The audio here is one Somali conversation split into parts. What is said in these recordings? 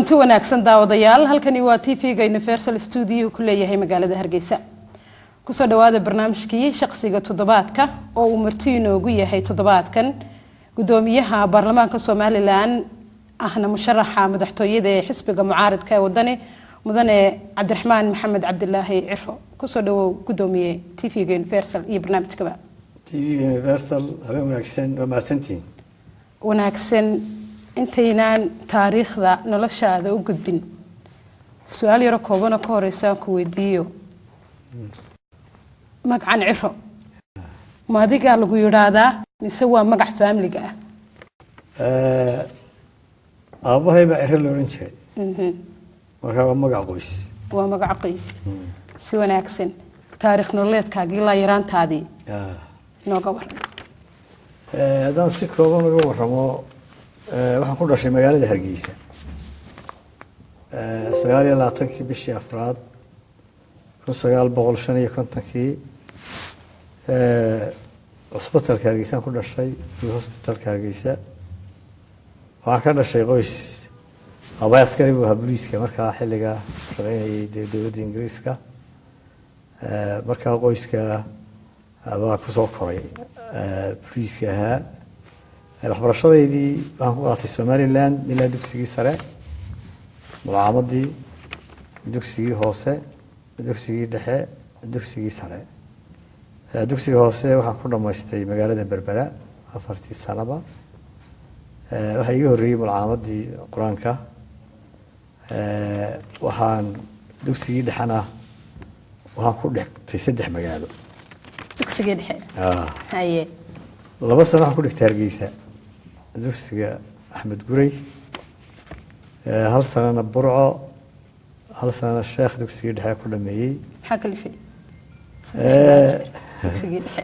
kulanti wanaagsan daawadayaal halkani waa t v-ga universal studio ku leeyahay magaalada hargeysa kusoo dhawaada barnaamijkii shaqsiga toddobaadka oo uu marti inoogu yahay toddobaadkan gudoomiyaha baarlamaanka somalilan ahna musharaxa madaxtooyada ee xisbiga mucaaridka ee wadani mudane cabdiraxmaan maxamed cabdilaahi ciro kusoo dhawow gudoomiye t v-ga universal iyo barnaamijkaba t v universal habeen wanaagsan waa mahadsantihiin wanaagsan intaynaan taariikhda noloshaada u gudbin su-aal yaro koobanoo ka horeysaan ku weydiiyo magacan ciro ma adigaa lagu yidhaahdaa mise waa magac faamiliga ah aabahay baa ciro la odhan jiray markaa waa magac qoys waa magac qoys si wanaagsan taariikh nololeedkaagii ilaa yaraantaadii nooga waran haddaan si kooban uga waramo waxaan ku dhashay magaalada hargeysa sagaal iyo labaatankii bishii afraad kun sagaal boqol shan iyo kontonkii cusbitalka hargeysaan ku dhashay hosbitalka hargeysa waxaan ka dhashay qoys abay askari buu ahaa booliiska markaa xilligaa shaqeynayay dee dowladda ingiriiska markaa qoyska baa kusoo koray booliiska ahaa waxbarashadeydii waxaan ku qaatay somaliland ilaa dugsigii sare mulcaamadii dugsigii hoose dugsigii dhexe dugsigii sare dugsiga hoose waxaan ku dhamaystay magaalada berbera afartii sanaba waxaa iga horreeyey mulcaamadii qur-aanka waxaan dugsigii dhexena waxaan ku dhigtay saddex magaalo dugsigii dhexe haye laba sano waxaan ku dhigtay hargeysa dugsiga axmed gurey hal sanana burco hal sanana sheekh dugsigii dhexe ku dhameeyey maxaa kalifay dugsigii dhexe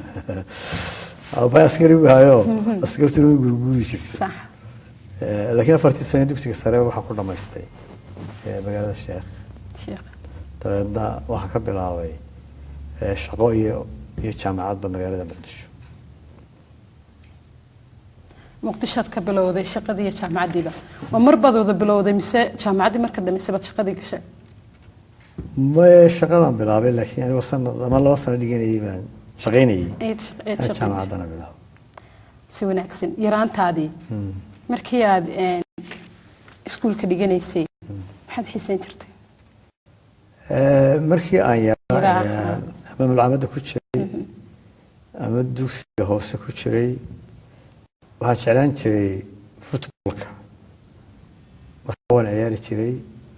abay askari buu hayo askartuna way gurguuri jirtay sax laakiin afartii sano dugsiga sare waxaan ku dhamaystay magaalada sheekh sheekh dabeedna waxaan ka bilaabay shaqo iyo iyo jaamacadba magaalada muqdisho muqdishoad ka bilowday shaqadii iyo jaamacaddiiba ma mar baad wada bilowday mise jaamacaddii marka dambayse baad shaqadii gashay maye shaqadaan bilaabay laakiin anigoo sanad ama laba sano dhiganayay baan shaqaynayay Eed shaq- eed shaqaynaysa. jaamacaddana bilaabo si wanaagsan yaraantaadii markii aad een, iskuulka dhiganaysay maxaad xiisayn jirtay markii aan yaraa Yaraa. ayaan ama mulcamada ku jiray ama dugsiga hoose ku jiray waxaan jeclaan jiray futbolka marka waan ciyaari jiray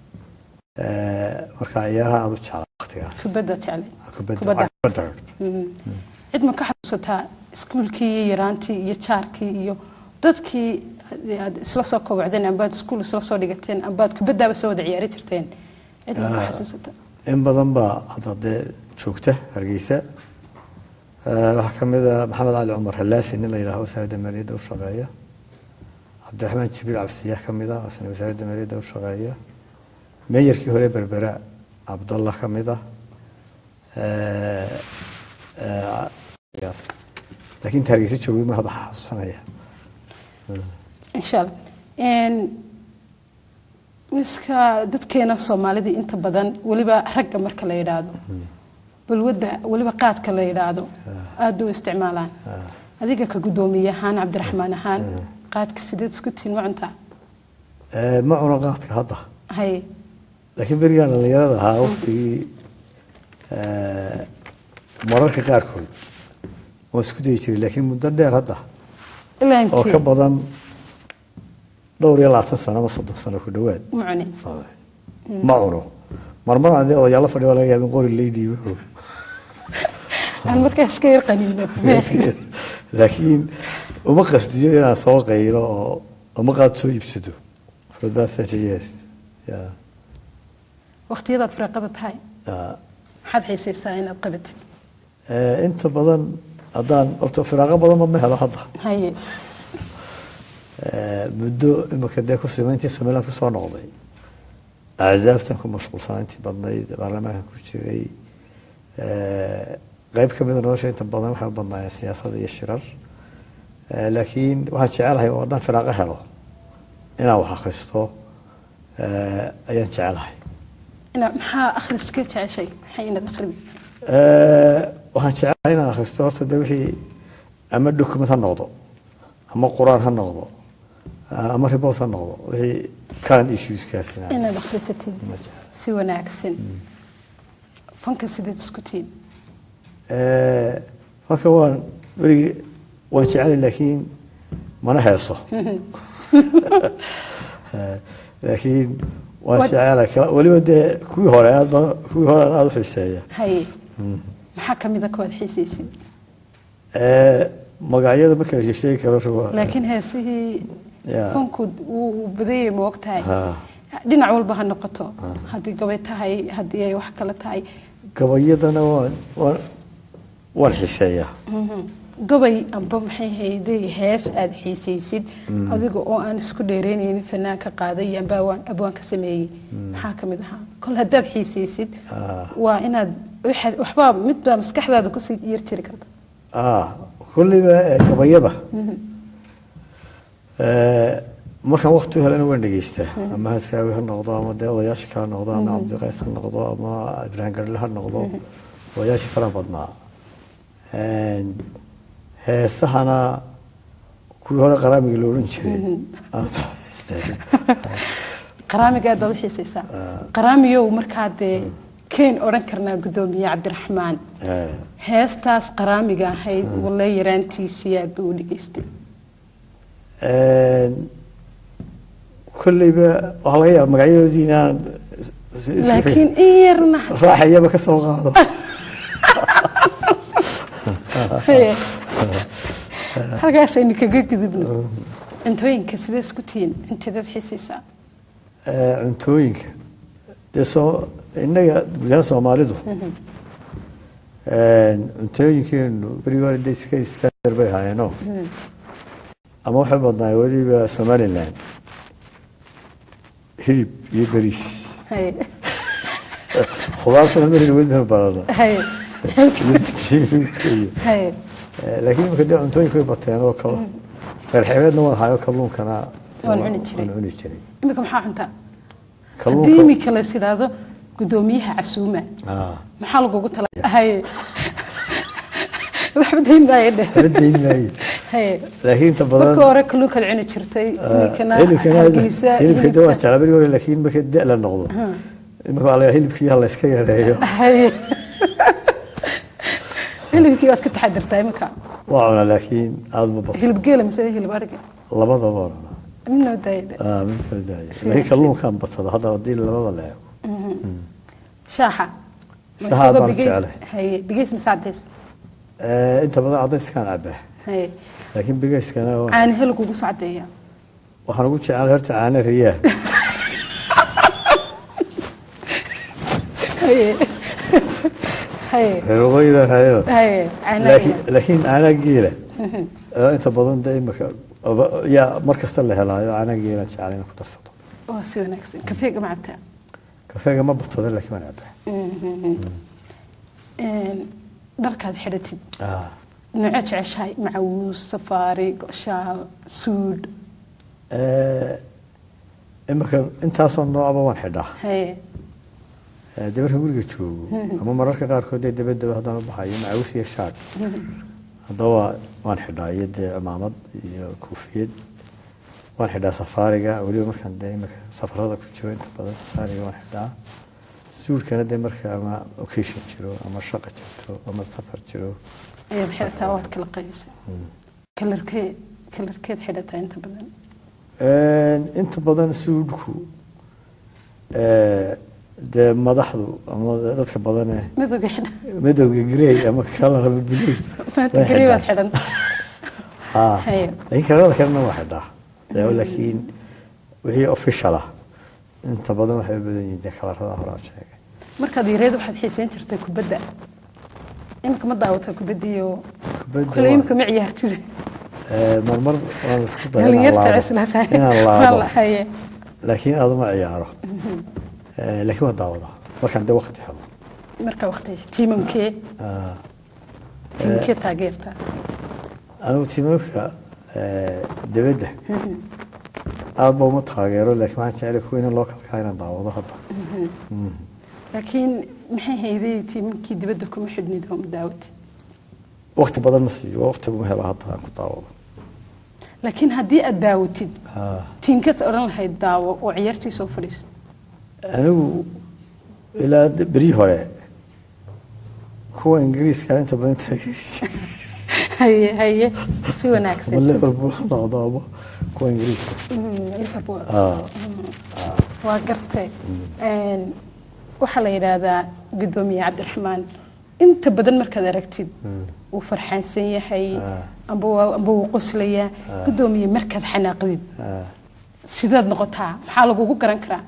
marka ciyaaraha aad u jeclaa waqtigaas kubadda jeclay kubadda kubadda. kubadda cagta cid ma ka xasuusataa iskuulkii iyo yaraantii iyo jaarkii iyo dadkii aad isla soo kobocdeen ambaad iskuul isla soo dhigateen ambaad kubaddaaba soo wada ciyaari jirteen cid ma ka xasuusataa in badan baa hadda dee joogta hargeysa waxaa ka mid a maxamed cali cumar halaasi nin la yidhaaho wasaaradda maaliyadda u shaqeeya cabdiraxmaan jibriil cabsiyaah ka mid ah isna wasaaradda maaliyadda u shaqeeya meeyarkii hore berbera cabdallah ka mid ah yaas laakiin inta hargeysa joogay ma hadda xasuusanaya insha allah Een, miska dadkeena soomaalida inta badan weliba ragga marka la yidhaahdo balwadda weliba qaadka la yidhaahdo aada u isticmaalaan adiga ka guddoomiye ahaan cabdiraxmaan ahaan qaadka sideed isku tihiin ma cuntaa ma cuno qaadka hadda haye laakiin berigaan dhallinyarada ahaa waqtigii mararka qaarkood waan isku dayi jiray laakiin muddo dheer hadda ilaa oo ka intee badan dhowr iyo labaatan sano ama soddon sano ku dhowaad ma cunin ma cuno marmar adee odayaalla fadhiyo laga yaabin qori lady wuxuu aan markaas ka yar qaniino laakiin uma qasdiyo inaan soo qaylo oo uma qaad soo iibsado for that thirty years yeah. waqtiyadaad firaaqada tahay Yeah. maxaad xiisaysaa inaad qabatid Eh, inta badan haddaan horta firaaqo badanba ma helo hadda haye Eh, muddo imika dee ku simayntii somaliland kusoo noqday axsaabtan ku mashquulsanaa intii badnayd baarlamaankan ku jiray Eh, qayb ka mida nolosha inta badan waxay u badnaayeen siyaasada iyo shirar Eh, laakiin waxaan jecelahay oo haddaan firaaqo helo inaan wax akhristo eh, ayaan jecelahay ina maxaa akhriska jeceshay maxay inaad akhridi Eh, waxaan jecelahay inaan akhristo horta de wixii ama document ha noqdo ama quraan ha noqdo ah, ama report ha noqdo wixii current issueskaasina inaad akhrisatid ma jecla. si wanaagsan fanka sideed isku tihiin Eh, marka waan weligii waan jecelay laakiin mana heeso Eh, laakiin waan Wat- jecelay kala- weliba dee kuwii hore aad baan kuwii hore aan aada u xiiseeya haye maxaa ka mid a kuwaad xiisaysid Eh, magacyada ma kala sheegi karo ruwa- laakiin heesihii Ya. fanku wuu badayay ma og tahay Ha. dhinac walba ha noqoto haddii gabay tahay haddii ay wax kale tahay gabayadana waan waan waan xiiseeyaa gabay amba maxay hayday hees aada xiisaysid adiga oo aan isku dheereynaynin fanaanka qaaday iyo amba awaan- abwaanka sameeyey maxaa ka mid ahaa kol haddaad xiisaysid Ah. waa inaad waxaad- waxbaa midbaa maskaxdaada kusii yar jiri karta ah kulliba eh, gabayada Eh, markaan wakti u helana waan dhegeystaa ama hadkaawi ha noqdo ama dee odayaasha kale ha noqdo ama cabdiqays ha noqdo ama ibraahim garle ha noqdo odayaashii faraha badnaa En, heesahana kuwii hore qaraamiga la odhan jiray aad baan u heystaa. qaraamiga aad baad u xiisaysaa qaraamiyow markaa dee keen odhan karnaa guddoomiye cabdiraxmaan Eh, heestaas qaraamiga ahayd walle yaraantiisii aad ba u dhegeystay en, kolleyba waxaa laga yaaba magacyadoodii inaan is- is- is- laakiin in yarna raaxayaba ka soo qaado Haye. halkaasaynu kaga gudubno cuntooyinka sidee isku tihiin inteedaad xiisaysaa Eh, cuntooyinka dee soo innaga gudahaan soomaalidu cuntooyinkeenu berigi hore dee iska standard bay ahaayeenoo ama waxay badnaay weliba somaliland hilib iyo beriis Haye. khudaartana marina weli ma barana Haye. iyo bitiimiska iyo Haye. Eh, laakiin imika dee cuntooyinku way bateen oo kale reer xeebeedna waan hayo kalluunkana Waan cuni jiray. waan cuni jiray imika maxaa cuntaa haddii kalluunka imika la tidhaahdo guddoomiyaha casuuma ah maxaa lagugu tala haye waxba dayn maayo dheh la dayn maayo haye laakiin inta badan marka hore kalluunkaad cuni jirtay imikana hilibkana hargeysa hilibka de waa hilibka. jeclaa berigi hore laakiin marka da la noqdo imika waa la hilibkii ha la iska yareeyo haye hilibkii waad ka taxadirtaa imika waa cunaa laakiin aada ma bato hilib geela mise hilib ariga labadaba waa cunaa midna daaya dheh Ah, mid kala daaya laakiin kalluunkaan badsada hadda haddii labada la eego shaaxa Shaaxa aad baan u jeclahay. haye bigeys mise cadeys Eh, inta badan cadayskaan cabaa haye laakiin bigayskana waa- caani hel kugu soo cadeeya waxaan ugu jeclay horta caano riyaa haye haye reer waqooyidan hayo haye caanaha laakiin laakiin caanaa geela oo inta badan de imika aba- yaa mar kasta la helaayo caanaa geelaan jeclay inaan ku darsado waa si wanaagsan kafeega ma cabtaa kafeega ma badsada laakiin waan cabaa Een, dharkaad xidhatid Ah. noocee jeceshahay macawuus safaari goshaal suudh Eh, imika intaasoo noocba waan xidhaa haye Eh, dee marka guriga joogo ama mararka qaarkood dee dabadaba haddaan u baxayo macawis iyo shaadh haddaba waan xidhaa iyo dee cimaamad iyo koofiyad waan xidhaa safaariga weliba markaan dee imika safarada ku jiro inta badan safaariga waan xidhaa suudhkana dee marka ama occasion jiro ama shaqa jirto ama safar jiro ayaad xidhataa waad kala qaybisay kalarkee kalarkeed xidhataa inta badan inta badan suudhku eh, dee madaxdu ama dadka badane midowga xidha midowga grey ama kalar ama blue maanta way gari baad xidhaan. xidhan Ah, Haye. laakiin kalarada kalena waa xidhaa Dee laakiin wixii official ah inta badan waxay u badan yihiin dee kalarada hore aan sheegay markaad yareed waxaad xiisayn jirtay kubadda imika ma daawataa kubaddiiyo Kubadda kule waa- imika ma ciyaartida Eh, marmar waan isku daya inaan dhalinyarta laabo cislatahay inaan laabo haye laakiin aad uma ciyaaro Eh, laakiin waan daawadaa markaan dee waqti helo marka waqti tiimamkee Ah, tiimamkee taageertaa anigu tiimamka dibadda aada ba uma taageero laakiin waxaan jeclay kuwa in loo kalkaa inaan daawado hadda laakiin maxay hayday tiiminkii dibadda kuma xidhnid oo daawati waqti badan ma siiyo waqti uma helo hadda aan ku daawado laakiin haddii aad daawatid Ah, tiinkaad odhan lahayd daawo oo ciyaartii soo fadhiiso anigu ilaa d- berii hore kuwa ingiriiska inta badan taageerisa haye haye si ama wanaagsan liverpool ha noqdo ama kuwa ingiriiska Mm, liverpool Ah, waa gartay Een, waxaa la yidhaahdaa guddoomiye cabdiraxmaan inta badan markaad aragtid wuu farxaansan yahay amba waa- amba wuu qoslayaa guddoomiye markaad xanaaqdid ah. sidaad noqotaa maxaa lagugu garan karaa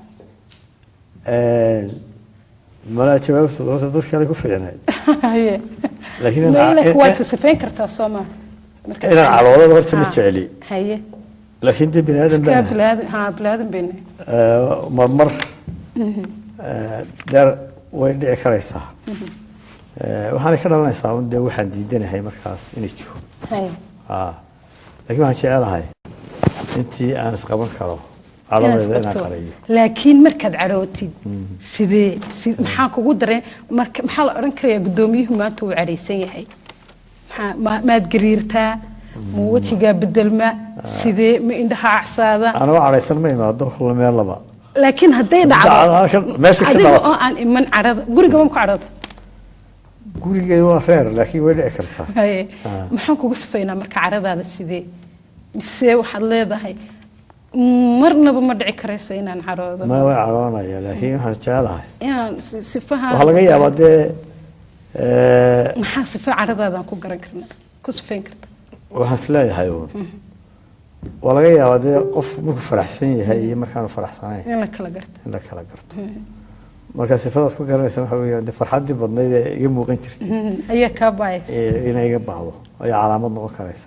malaa jawaabtu horta dad kale ku fiicnayd haye laakiin inaan- meelek waad in- sifayn kartaa soo maa inaan caloodaba horta ma jecli haye laakiin dee bini aadan iskaa baan bilaadan haa bilaadan bayna marmar eh, deer way dhici karaysaa Eh, waxaanay ka dhalanaysaa un dee waxaan diidanahay markaas inay jiro haye Ah, laakiin waxaan jecelahay intii aan isqaban karo calodeeda inaan qarayo laakiin markaad cadhootid sidee si- maxaa kugu dareen marka maxaa la odhan karayaa guddoomiyuhu maanta uu cadhaysan yahay maxaa ma- maad gariirtaa ma wejigaa bedelma sidee ma indhaha acsaada anoo cadhaysan ma imaado kula meel laba laakiin hadday dhacdo meesha ka adiga oo dhalatay aan iman cadhada gurigaba ku cadhada gurigeeda waa reer laakiin way dhici kartaa haye Ah. maxaan kugu sifaynaa marka cadhadaada sidee mise waxaad leedahay marnaba ma dhici karayso inaan cadhoodo ma way cadhoonaya laakiin waxaan jecelahay inaan si- sifaha waxaa laga yaabaa dee eh, maxaa sifa cadhadaadaan ku garan karna ku sifayn karta waxaan isleeyahay uun waa laga yaabaa dee qof markuu faraxsan yahay iyo markaanu faraxsanayn in la kala garta in la kala garto marka sifadaas ku garanaysa waxa weeyaan dee farxaddii badnayd ee iga muuqan jirtay ayaa kaa baayaysa ee inay iga baxdo ayaa calaamad noqon karaysa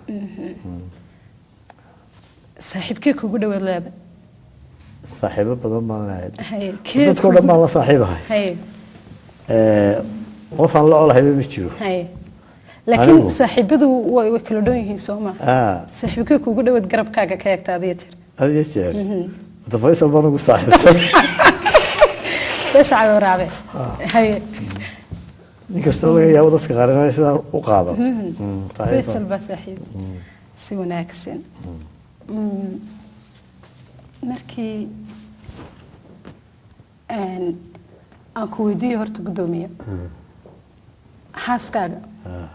saaxiibkee kugu dhawaad leeda saaxiibo badan baan leeyahay haye kee dadkao dhan baan la saaxiibahay haye Eh, qof aan la olahayba ma jiro haye laakiin Anigu? saaxiibadu way way kala dhoon yihiin soo ma Ah, saaxiibkee kugu dhawaad garabkaaga ka eegta adiga tir had iyo jeer wada faysal baan ugu saaxiibsan beesha cadooraabe haye inkastoo laga yaabo dadka qaar inay sidaa u qaado Mm, saaxiib faysal baan. baa saaxiib si wanaagsan Mm. markii aan aan ku weydiiyo horta guddoomiye xaaskaaga Ah,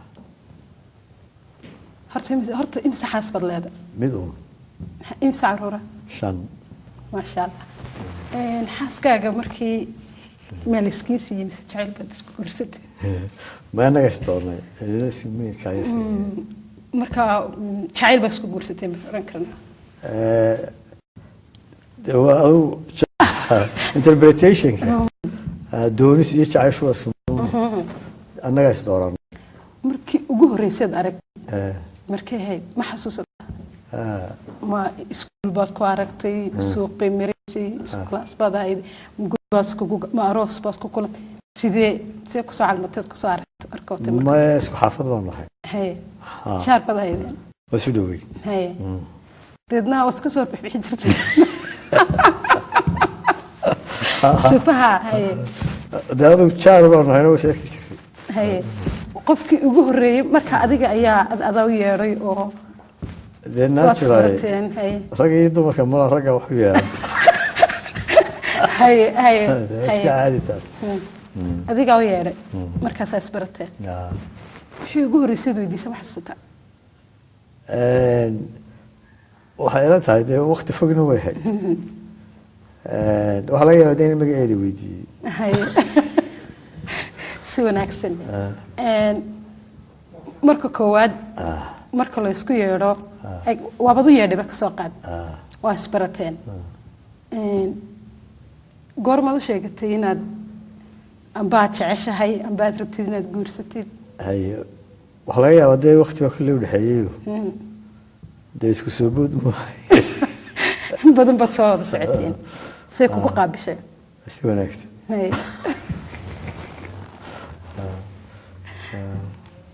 horta imise- horta imse xaas baad leeda mid un imse caruura shan maasha allah Een, xaaskaaga markii meel iskiin siiyey mise jacayl baad isku guursatay ma anaga is doonay cidina simooyinka ayay siiyeen. marka mm, jacayl baa isku guursatay ma oran karnaa Eh, dee waa adigu interpretationka ah, doonis iyo jacayshu waa isku annaga is dooran markii ugu horreyseed arag Eh, markay ahayd ma xasuusata ah, ma iskuul baad ku aragtay suuqay maraysay iskulaas baad ahayd ma guri baad iskugu ma aroos baad ku kulantay sidee sidee kusoo calmateed kusoo aragto arkootay marka maya isku xaafad baan nahay haye Ah. jaar baad ahaydeen waa isu dhowey haye deedna waa iska soo bixbixi jirtay sifaha haye dee adigu jaar baan nahay waa is arki jirtay haye qofkii ugu horreeyey marka adiga ayaa ad adaa u yeedhay oo dee waad natural isbarateen haye ragga iyo dumarka mala ragga wax u yeelan haye haye iska haye caadi taas adigaa u yeedhay markaasaa isbarateen Ah. wixii ugu horreysay weydiisa ma xasuusataa Een, waxay ila tahay dee wakti fogna way hayd Een, waxaa laga yaabaa dee in magaceeda weydiiyey haye si wanaagsan Een, marka koowaad marka la isku yeedho ay- waabad u yeedhayba ka soo qaad Ah, waa isbarateen Een, goormaad u sheegatay inaad ambaad jeceshahay ambaad rabtid inaad guursatid haye waxaa laga yaabaa dee wakti baa kulle udhexeeyeyo dee isku soo bood maahay in badan baad soo wada socoteen say kugu qaabishay si wanaagsan Haye.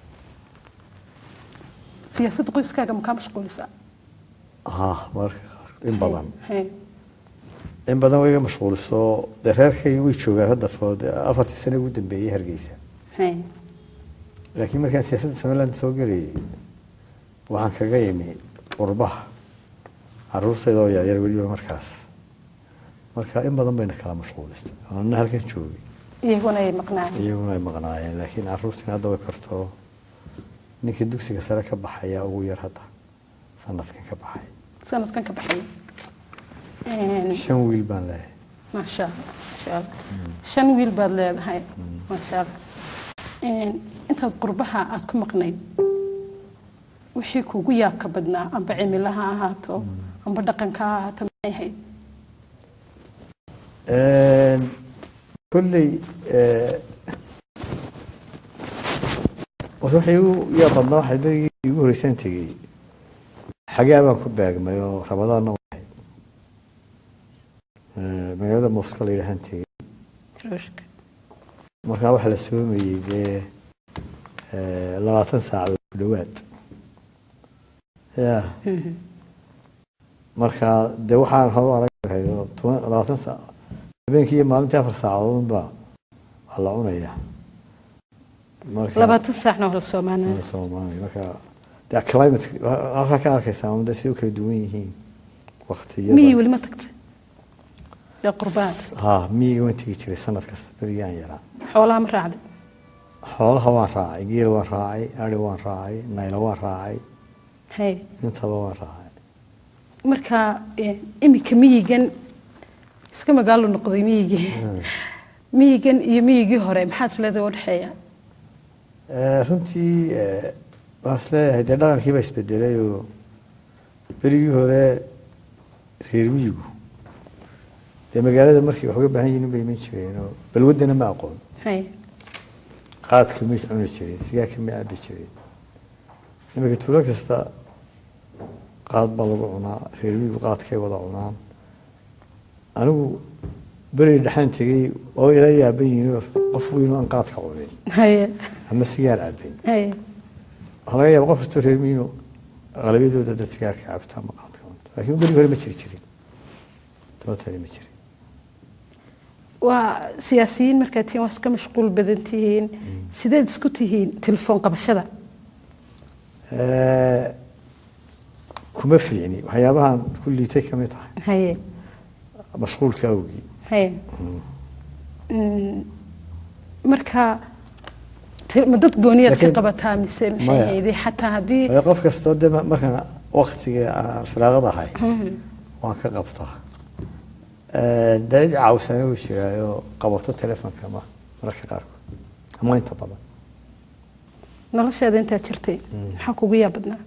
siyaasadda qoyskaaga makaa mashquulisaa ha mararka qaarkood in badan Hay. in badan way iga mashquuliso dee reerkayga way joogaan hadda food afartii sane ugu dambeeyey hargeysa Hay. laakiin markaan siyaasadda somaliland soo gelayay waxaan kaga imi qurbaha caruurtayda oo yaryar weliba markaas marka in badan bayna kala mashquulistay anna halkan joogay iyaguna ay maqnaan iyaguna ay maqnaayeen laakiin caruurtiin hadda way karto ninkii dugsiga sare ka baxaya ugu yar hadda sanadkan ka baxay sanadkan ka baxay Een, shan wiil baan leeyahay maasha allah maasha allah shan wiil baad leedahay maasha allah Een, intaad qurbaha aad ku maqnayd wixii kuugu yaabka badnaa amba cimilo ha ahaato amba dhaqanka ha ahaato maxay ahayd kolley waxay igu yaa badnaa waxay berigii igu horreysaan tegey xagaa baan ku beegmay oo rabadaanna wahay magaalada mosco la yidhahaan tegey ruushka markaa waxaa la soomayey dee labaatan saacadood ku dhowaad ya marka dee waxaan hore aragahay oo toban labaatan saac habeenkii iyo maalintii afar saacadoodba waa la cunaya marka labaatan saacna waa la soomaanaa waa la soomaanaya marka dee climate halkaa ka arkaysaa un dee si u kala duwan yihiin waktiyada miyii weli ma tagtay ee qurbaad ha miyiga waan tegi jiray sanad kasta berigaan yaraa xoolaha ma raacday xoolaha waan raacay geel waan raacay ari waan raacay naylo waan raacay hay intaba waan raacay marka eh, iminka miyigan iska magaalo noqday miyigii miyigan iyo miyigii hore maxaad isleedahay u dhexeeya Eh, runtii eh, waxaan is leeyahay dee dhaqankii baa isbedelay oo berigii hore reer miyigu dee magaalada markay wax uga baahan yihiin bay iman jireen oo balwaddana ma aqoon hay qaadka may cuni jireen sigaarka ma cabi jireen iminka tuulo kasta qaad baa lagu cunaa reer miyigu qaadkay wada cunaan anigu beri dhexaan tegey oo ila yaaban yihiin oo qof weyn oo aan qaadka cunin haye ama sigaar cabin haye waxaa laga yaaba qof kastoo reer miino qalabiyadooda dad sigaarka cabta ama qaadka cunto laakiin berigi hore ma jiri jirin tobatani ma jirin waa siyaasiyiin markaad tihiin waa iska mashquul badan tihiin sideed isku tihiin telefoon qabashada Eh, kuma fiicni waxyaabahan ku liitay ka mid tahay haye mashquulka awgii haye Mm, marka te- ma dad gooniyaad ka Laakiin- qabataa mise maxay Maya. hayday xataa haddii Waayo qof kastoo de ma- markaan waktiga aan firaaqada ahay waan ka qabtaa Eh, dee cid caawisana wuu jiraayo qabato telefonka ma mararka qaarkood ama inta badan nolosheeda intaad jirtay maxaa kugu yaa badnaa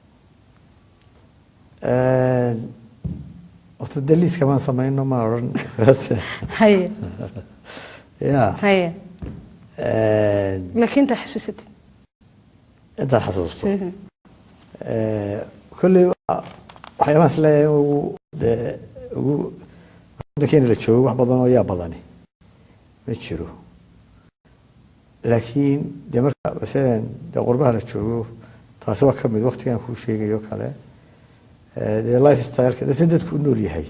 horta dee liiska maan samayno ma odhan haye ya haye laakiin intaa xasuusatay intaan xasuusto Eh, kolley waa- waxyaabahan is leeyahay ugu dee ugu waddankeena la joogo wax badan oo yaa badani ma jiro laakiin dee marka masalan dee qurbaha la joogo taasi waa ka mid waktigan kuu sheegayo kale Eh, dee life styleka dee si dadku u nool yahay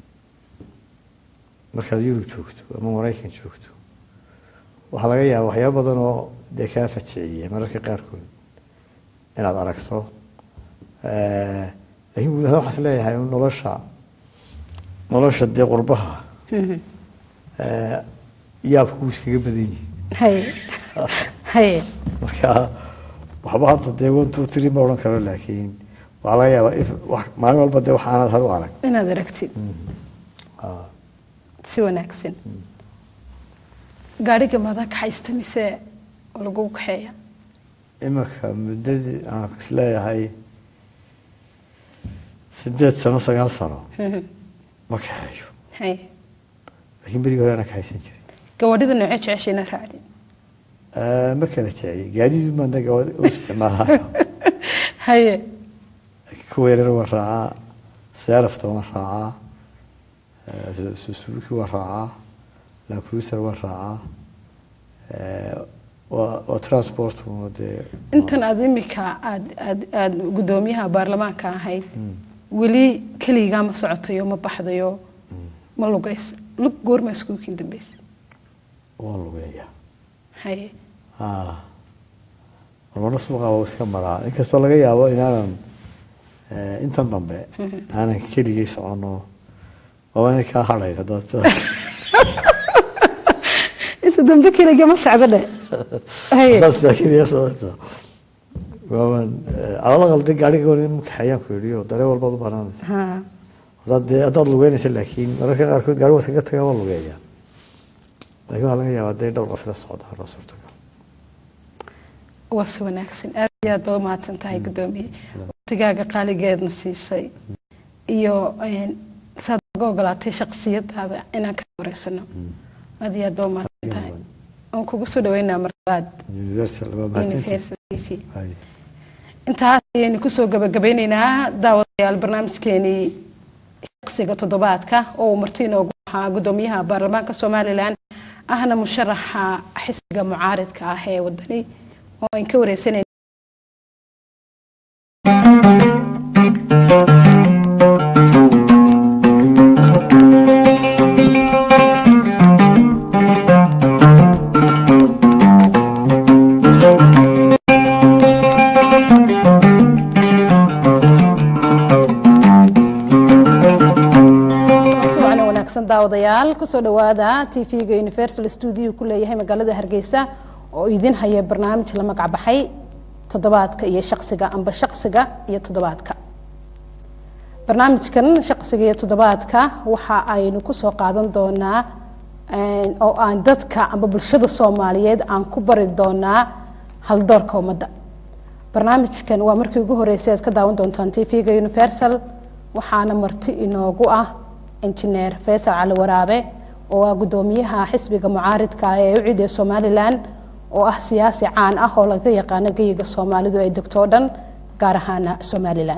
markaad yurub joogto ama maraykan joogto waxaa laga yaaba waxyaaba badan oo dee kaa fajiciya mararka qaarkood inaad aragto Eh, laakiin guud ahaan waxaan is leeyahay un nolosha nolosha dee qurbaha eh, yaabku wuu iskaga badan yihin haye haye marka waxba hadda dee one two three ma odhan karo laakiin waxaa laga yaabaa if wax maalin walba dee wax aanaad hore u arag inaad aragtid Ah. si wanaagsan gaadhiga madaa kaxaysta mise lagu kaxeeya iminka muddadii aan is leeyahay sideed sano sagaal sano ma kaxeeyo haye laakiin berigii hore anaa kaxaysan jiray gawaadhida noocee jecesha inaad raacdin Eh, ma kala jecli gaadiidu maadna gawaadi u isticmaalayo haye kuwa yaryar waan raacaa seerafta waan raacaa eh, Su- suzuki waan raacaa lancruiser waan raacaa Eh, waa waa transport un dee intan aad imika aad aad aad guddoomiyaha baarlamaanka ahayd weli keligaa ma socotayo ma baxdayo ma lugays lug goorma iskuulkiin dambeysa waa lugeeya haye Ah. marmarna suuqa waa iska maraa inkastoo laga yaabo inaanan eh, intan dambe aanan keligay socono oo inay kaa hadhay haddaad inta dambe keliga ma socdo dhe haye haddaad sidaa keliya socoto waaban alala qalday gaariga goor in kaxeeyaan ku yidhi oo dareen walbaad u banaanaysa ha haddaad dee haddaad lugeynaysa laakiin mararka qaarkood gaari waa iskaga tagaa waa lugeeyaa laakiin waxaa laga yaabaa dee dhowr qof ila socdaan waa suurtagal waa si wanaagsan aad iyo aad baad umahadsan tahay gudoomiye waqtigaaga qaaligeedna siisay iyo een, saad uga ogolaatay shaksiyadaada inaan ka wareysano aad iyo aad baad umahadsan tahay oon kugu soo dhaweynaa marlabaad universal waa mahadsantihin university Ay. intaas ayaynu kusoo gabagabeyneynaa daawadayaal barnaamijkeenii shaqsiga toddobaadka oo uu marti inoogu ahaa gudoomiyaha baarlamaanka somalilan ahna musharaxa xisbiga mucaaridka ah ee wadani oo aan ka wareysanayna si wacan oo wanaagsan daawadayaal kusoo dhawaada tv-ga universal studio ku leeyahay magaalada hargeysa oo idin haya barnaamij la magac baxay toddobaadka iyo shaqsiga amba shaqsiga iyo toddobaadka barnaamijkan shaqsiga iyo toddobaadka waxa aynu kusoo qaadan doonaa een, oo aan dadka amba bulshada soomaaliyeed aan ku bari doonaa haldoorka ummadda barnaamijkan waa markii ugu horeysay aad ka daawan doontaan tv-ga universal waxaana marti inoogu ah injineer faysal cali waraabe oo ah gudoomiyaha xisbiga mucaaridka ah ee ucid ee somalilan oo ah siyaasi caan ah oo laga yaqaano geyiga soomaalidu ay degto o dhan gaar ahaana somalilan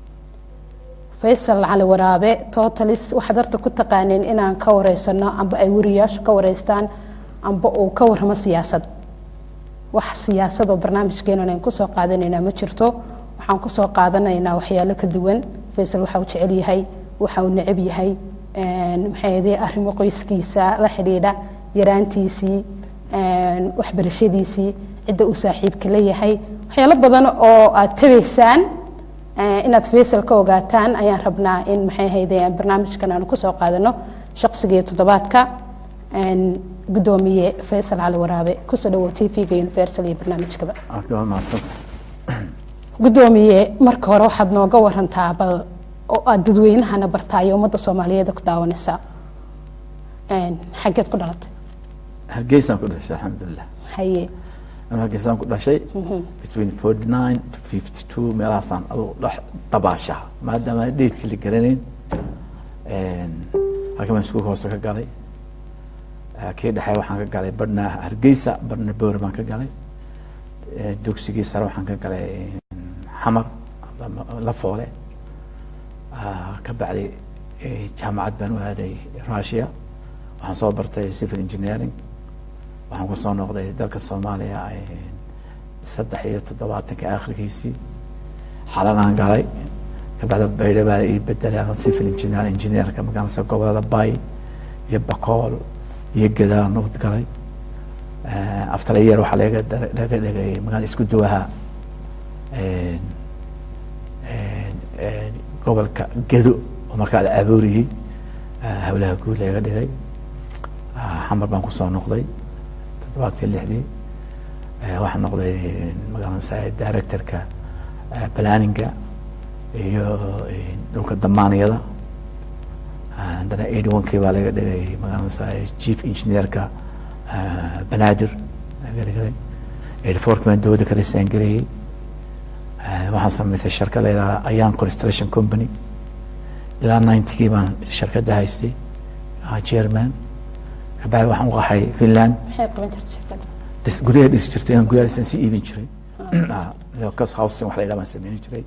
faysal cali waraabe totalis waxaad horta ku taqaaneen inaan ka wareysano amba ay wariyaashu ka wareystaan amba uu ka warramo siyaasad wax siyaasad oo barnaamijkeenan aan kusoo qaadanaynaa ma jirto waxaan kusoo qaadanaynaa waxyaalo ka duwan faysal waxa uu jecel yahay waxa uu necab yahay een, maxay ahaydee arrimo qoyskiisa la xidhiidha yaraantiisii een, waxbarashadiisii cidda uu saaxiibka leeyahay waxyaalo badan oo aad tabaysaan eh, inaad faysal ka ogaataan ayaan rabnaa in maxay ahaydee barnaamijkan aanu kusoo qaadano shaqsiga iyo toddobaadka een, gudoomiye faysal cali waraabe kusoo dhawow tv-ga universal iyo barnaamijkaba waa mahadsanta gudoomiye marka hore waxaad nooga warantaa bal oo aad dadweynahana bartaa iyo ummadda soomaaliyeed ku daawanaysaa Een, xaggeed ku dhalatay hargeysaan ku dhashay alxamdulilah haye anuu hargeysaan ku dhashay between forty nine to fifty two meelahaasaan aduu dhex dabaashaha maadaama aan dheedkii la garanayn halkan baan iskuulka hoose ka galay Eh, kii dhexe waxaan ka galay barna hargeysa barna boore baan ka galay Eh, dugsigii sare waxaan ka galay xamar la- la foole Ah, ka bacdi eh, jaamacad baan u aaday russia waxaan soo bartay civil engineering waxaan ku soo noqday dalka soomaaliya eh, saddex iyo toddobaatanka akhrigiisii xalanaan galay kabacda baydha baa ii bedelay anoo civil engineer engineerka magaalada gobolada bay iyo bakool iyo gadaan u galay Eh, after a year waxaa laga dar- laga dhigay magaala isku duwaha een, een, een, gobolka gedo oo markaa la abuuriyey eh, howlaha guud laga dhigay Ah, xamar baan kusoo noqday toddobaadkii lixdii Eh, waxaan noqday magaalada directorka eh, planninga iyo eh, dhulka damaaniyada Ah, haddana eighty one kii baa laga dhigay magaalada chief engineerka ah, banaadir laga dhigay eighty four kii baan dowladda ka resign gareeyey Eh, waxaan samaystay shirkad la yidhaha ayan construction company ilaa ninety kii baan shirkadda haystay ah, chairman kabacdi waxaan u qaxay finland maxay qaban jirta shirkadda dhis- guryaha dhisi jirtay inaan guryaha dhisan sii iibin jiray Ah, cos housing wax la yidhaha baan sameyn jiray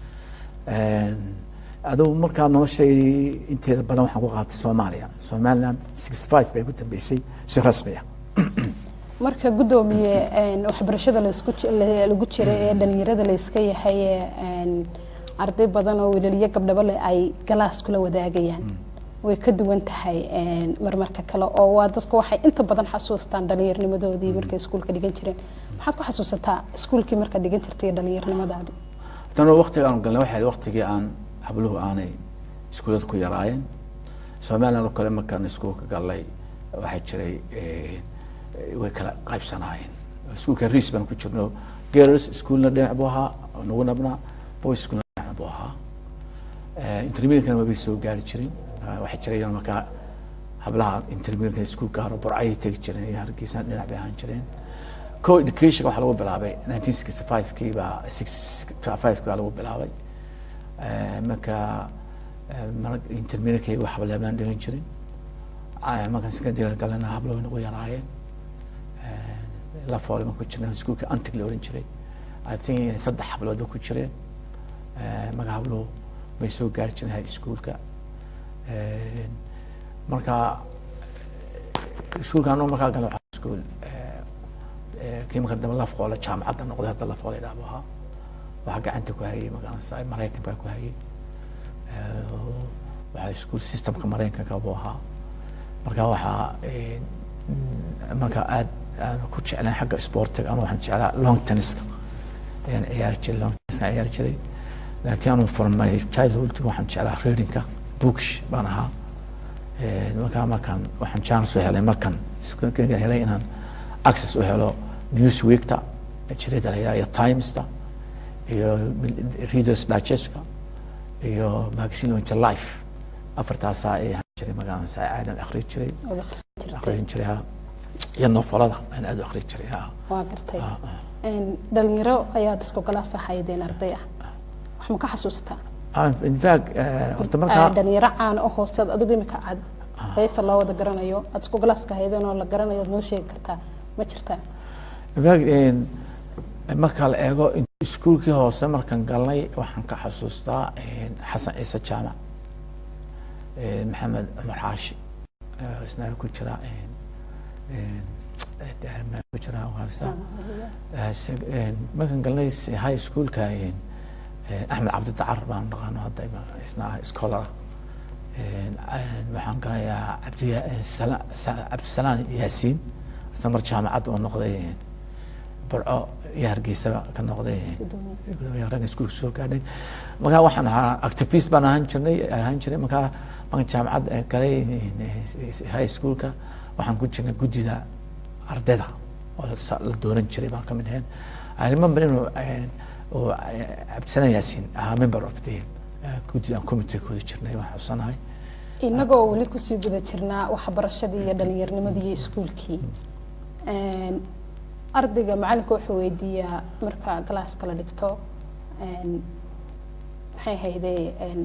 adugu markaa noloshay inteeda badan waxaan ku qaatay soomaaliya somaliland sixty five bay ku dambeysay si rasmi ah marka gudoomiye een, waxbarashada laisku ji- la- lagu jiray ee dhalinyarada layska yahay ee, een, arday badan oo wiilaliyo gabdhabo leh ay galaas kula wadaagayaan way ka duwan tahay een, marmarka kale oo waa dadku waxay inta badan xasuustaan dhalinyarnimadoodii markay iskuulka dhigan jireen maxaad ku xasuusataa iskuulkii markaad dhigan jirtay iyo dhalinyarnimadaadii tan waqtiga aan galnay waxay ahayd waqtigii aan habluhu aanay iskuulada ku yaraayeen somaliland oo kale markaan iskuulka galnay waxaa jiray eh, way kala qaybsanaayeen iskuulka riis baan ku jirno girls iskuulna dhinac buu ahaa oo nagu nabnaa boys iskuulna dhinac buu ahaa intermediate-kana mabay soo gaari jirin Eh, waxaa jiray iyana markaa hablaha intermediate iskuul gaaro burcayay tegi jireen iyo hargeysana dhinac bay ahaan jireen co education waxaa lagu bilaabay 1965 kii baa 65 kii baa lagu bilaabay Eh, marka eh, mar- intermediate wax hableebaan dhigan jirin Ah, markaan secondary galana hablo way nagu yaraayeen Eh, la foole baan ku jirnay iskuulka antig la oran jiray i think inay saddex hablood ba ku jireen Eh, marka habluhu bay soo gaari jireen high schoolka Eh, marka eh, iskuulka anuu markaa galay waxaa iskuul eh, eh, kii marka dambe la foole jaamacadda noqday hadda la foole idhaah buu ahaa waxaa gacanta ku hayay magaranaysa maraykan baa ku hayay Eh, waxaa iskuul systemka maraykanka buu ahaa marka waxaa eh, mm, marka aad aan ku jeclayn xagga sportiga anu waxaan jeclaa long tenniska ayaan ciyaari jiray long tenniska ciyaari jiray laakiin anu from my childhood waxaan jeclaa readingka books baan ahaa Eh, markaa markaan waxaan chance u helay markaan iskuulka helay inaan access u helo newsweekta jirida la yidhaha iyo timesta iyo readers digestka iyo magazine onja life afartaasaa ay ahaan jiray magaalada aadan akhriyi jiray ood akhrisan jirtay akhriyin jiray ha iyo nofolada aan aad u akhriyi jiray ha waa gartay Ah, ah. Een, dhalinyaro ayaad isku galaas ahaydeen arday ah wax ma ka xasuusataa Ah, in fact eh, horta Ah, markaa dhalinyaro caan oo hooseed adigu imika aad heesa loo wada garanayo aad isku galaaska ahaydeen oo la garanayo aad noo sheegi kartaa ma jirtaa in fact en, marka la eego in- iskuulkii hoose markaan galnay waxaan ka xasuustaa en, xasan ciise jaamac en, maxamed cumar xaashi eh, isna ku jira en, en, eh, ma ku jira waarisa Eh, se- en, markaan galnay s- high schoolka en, en, axmed cabdi dacar baan naqaano hadda ima- isna scholar En, en, waxaan galayaa cabdi Sala- Sa- cabdisalaan yaasiin isna mar jaamacad oo noqday en, burco iyo hargeysaba ka noqday gudoomiyaha ragga iskuulka soo gaadhay markaa waxaan ahaa activist baan ahaan jirnay ahaan jiray markaa markaan jaamacad eh, galay eh, high schoolka waxaan ku jirnay guddida ardayda oo la sa- la dooran jiray baan ka mid ahayn I remember inuu eh, uu, eh, cabdisalaan yaasiin ahaa member of the eh, guddida committee kooda jirnay waan xusanahay inagoo weli kusii guda jirnaa waxbarashadii iyo dhalinyarnimadii iyo iskuulkii Een, ardayga macalinka wuxuu weydiiyaa marka galaaska la dhigto een, maxay hayde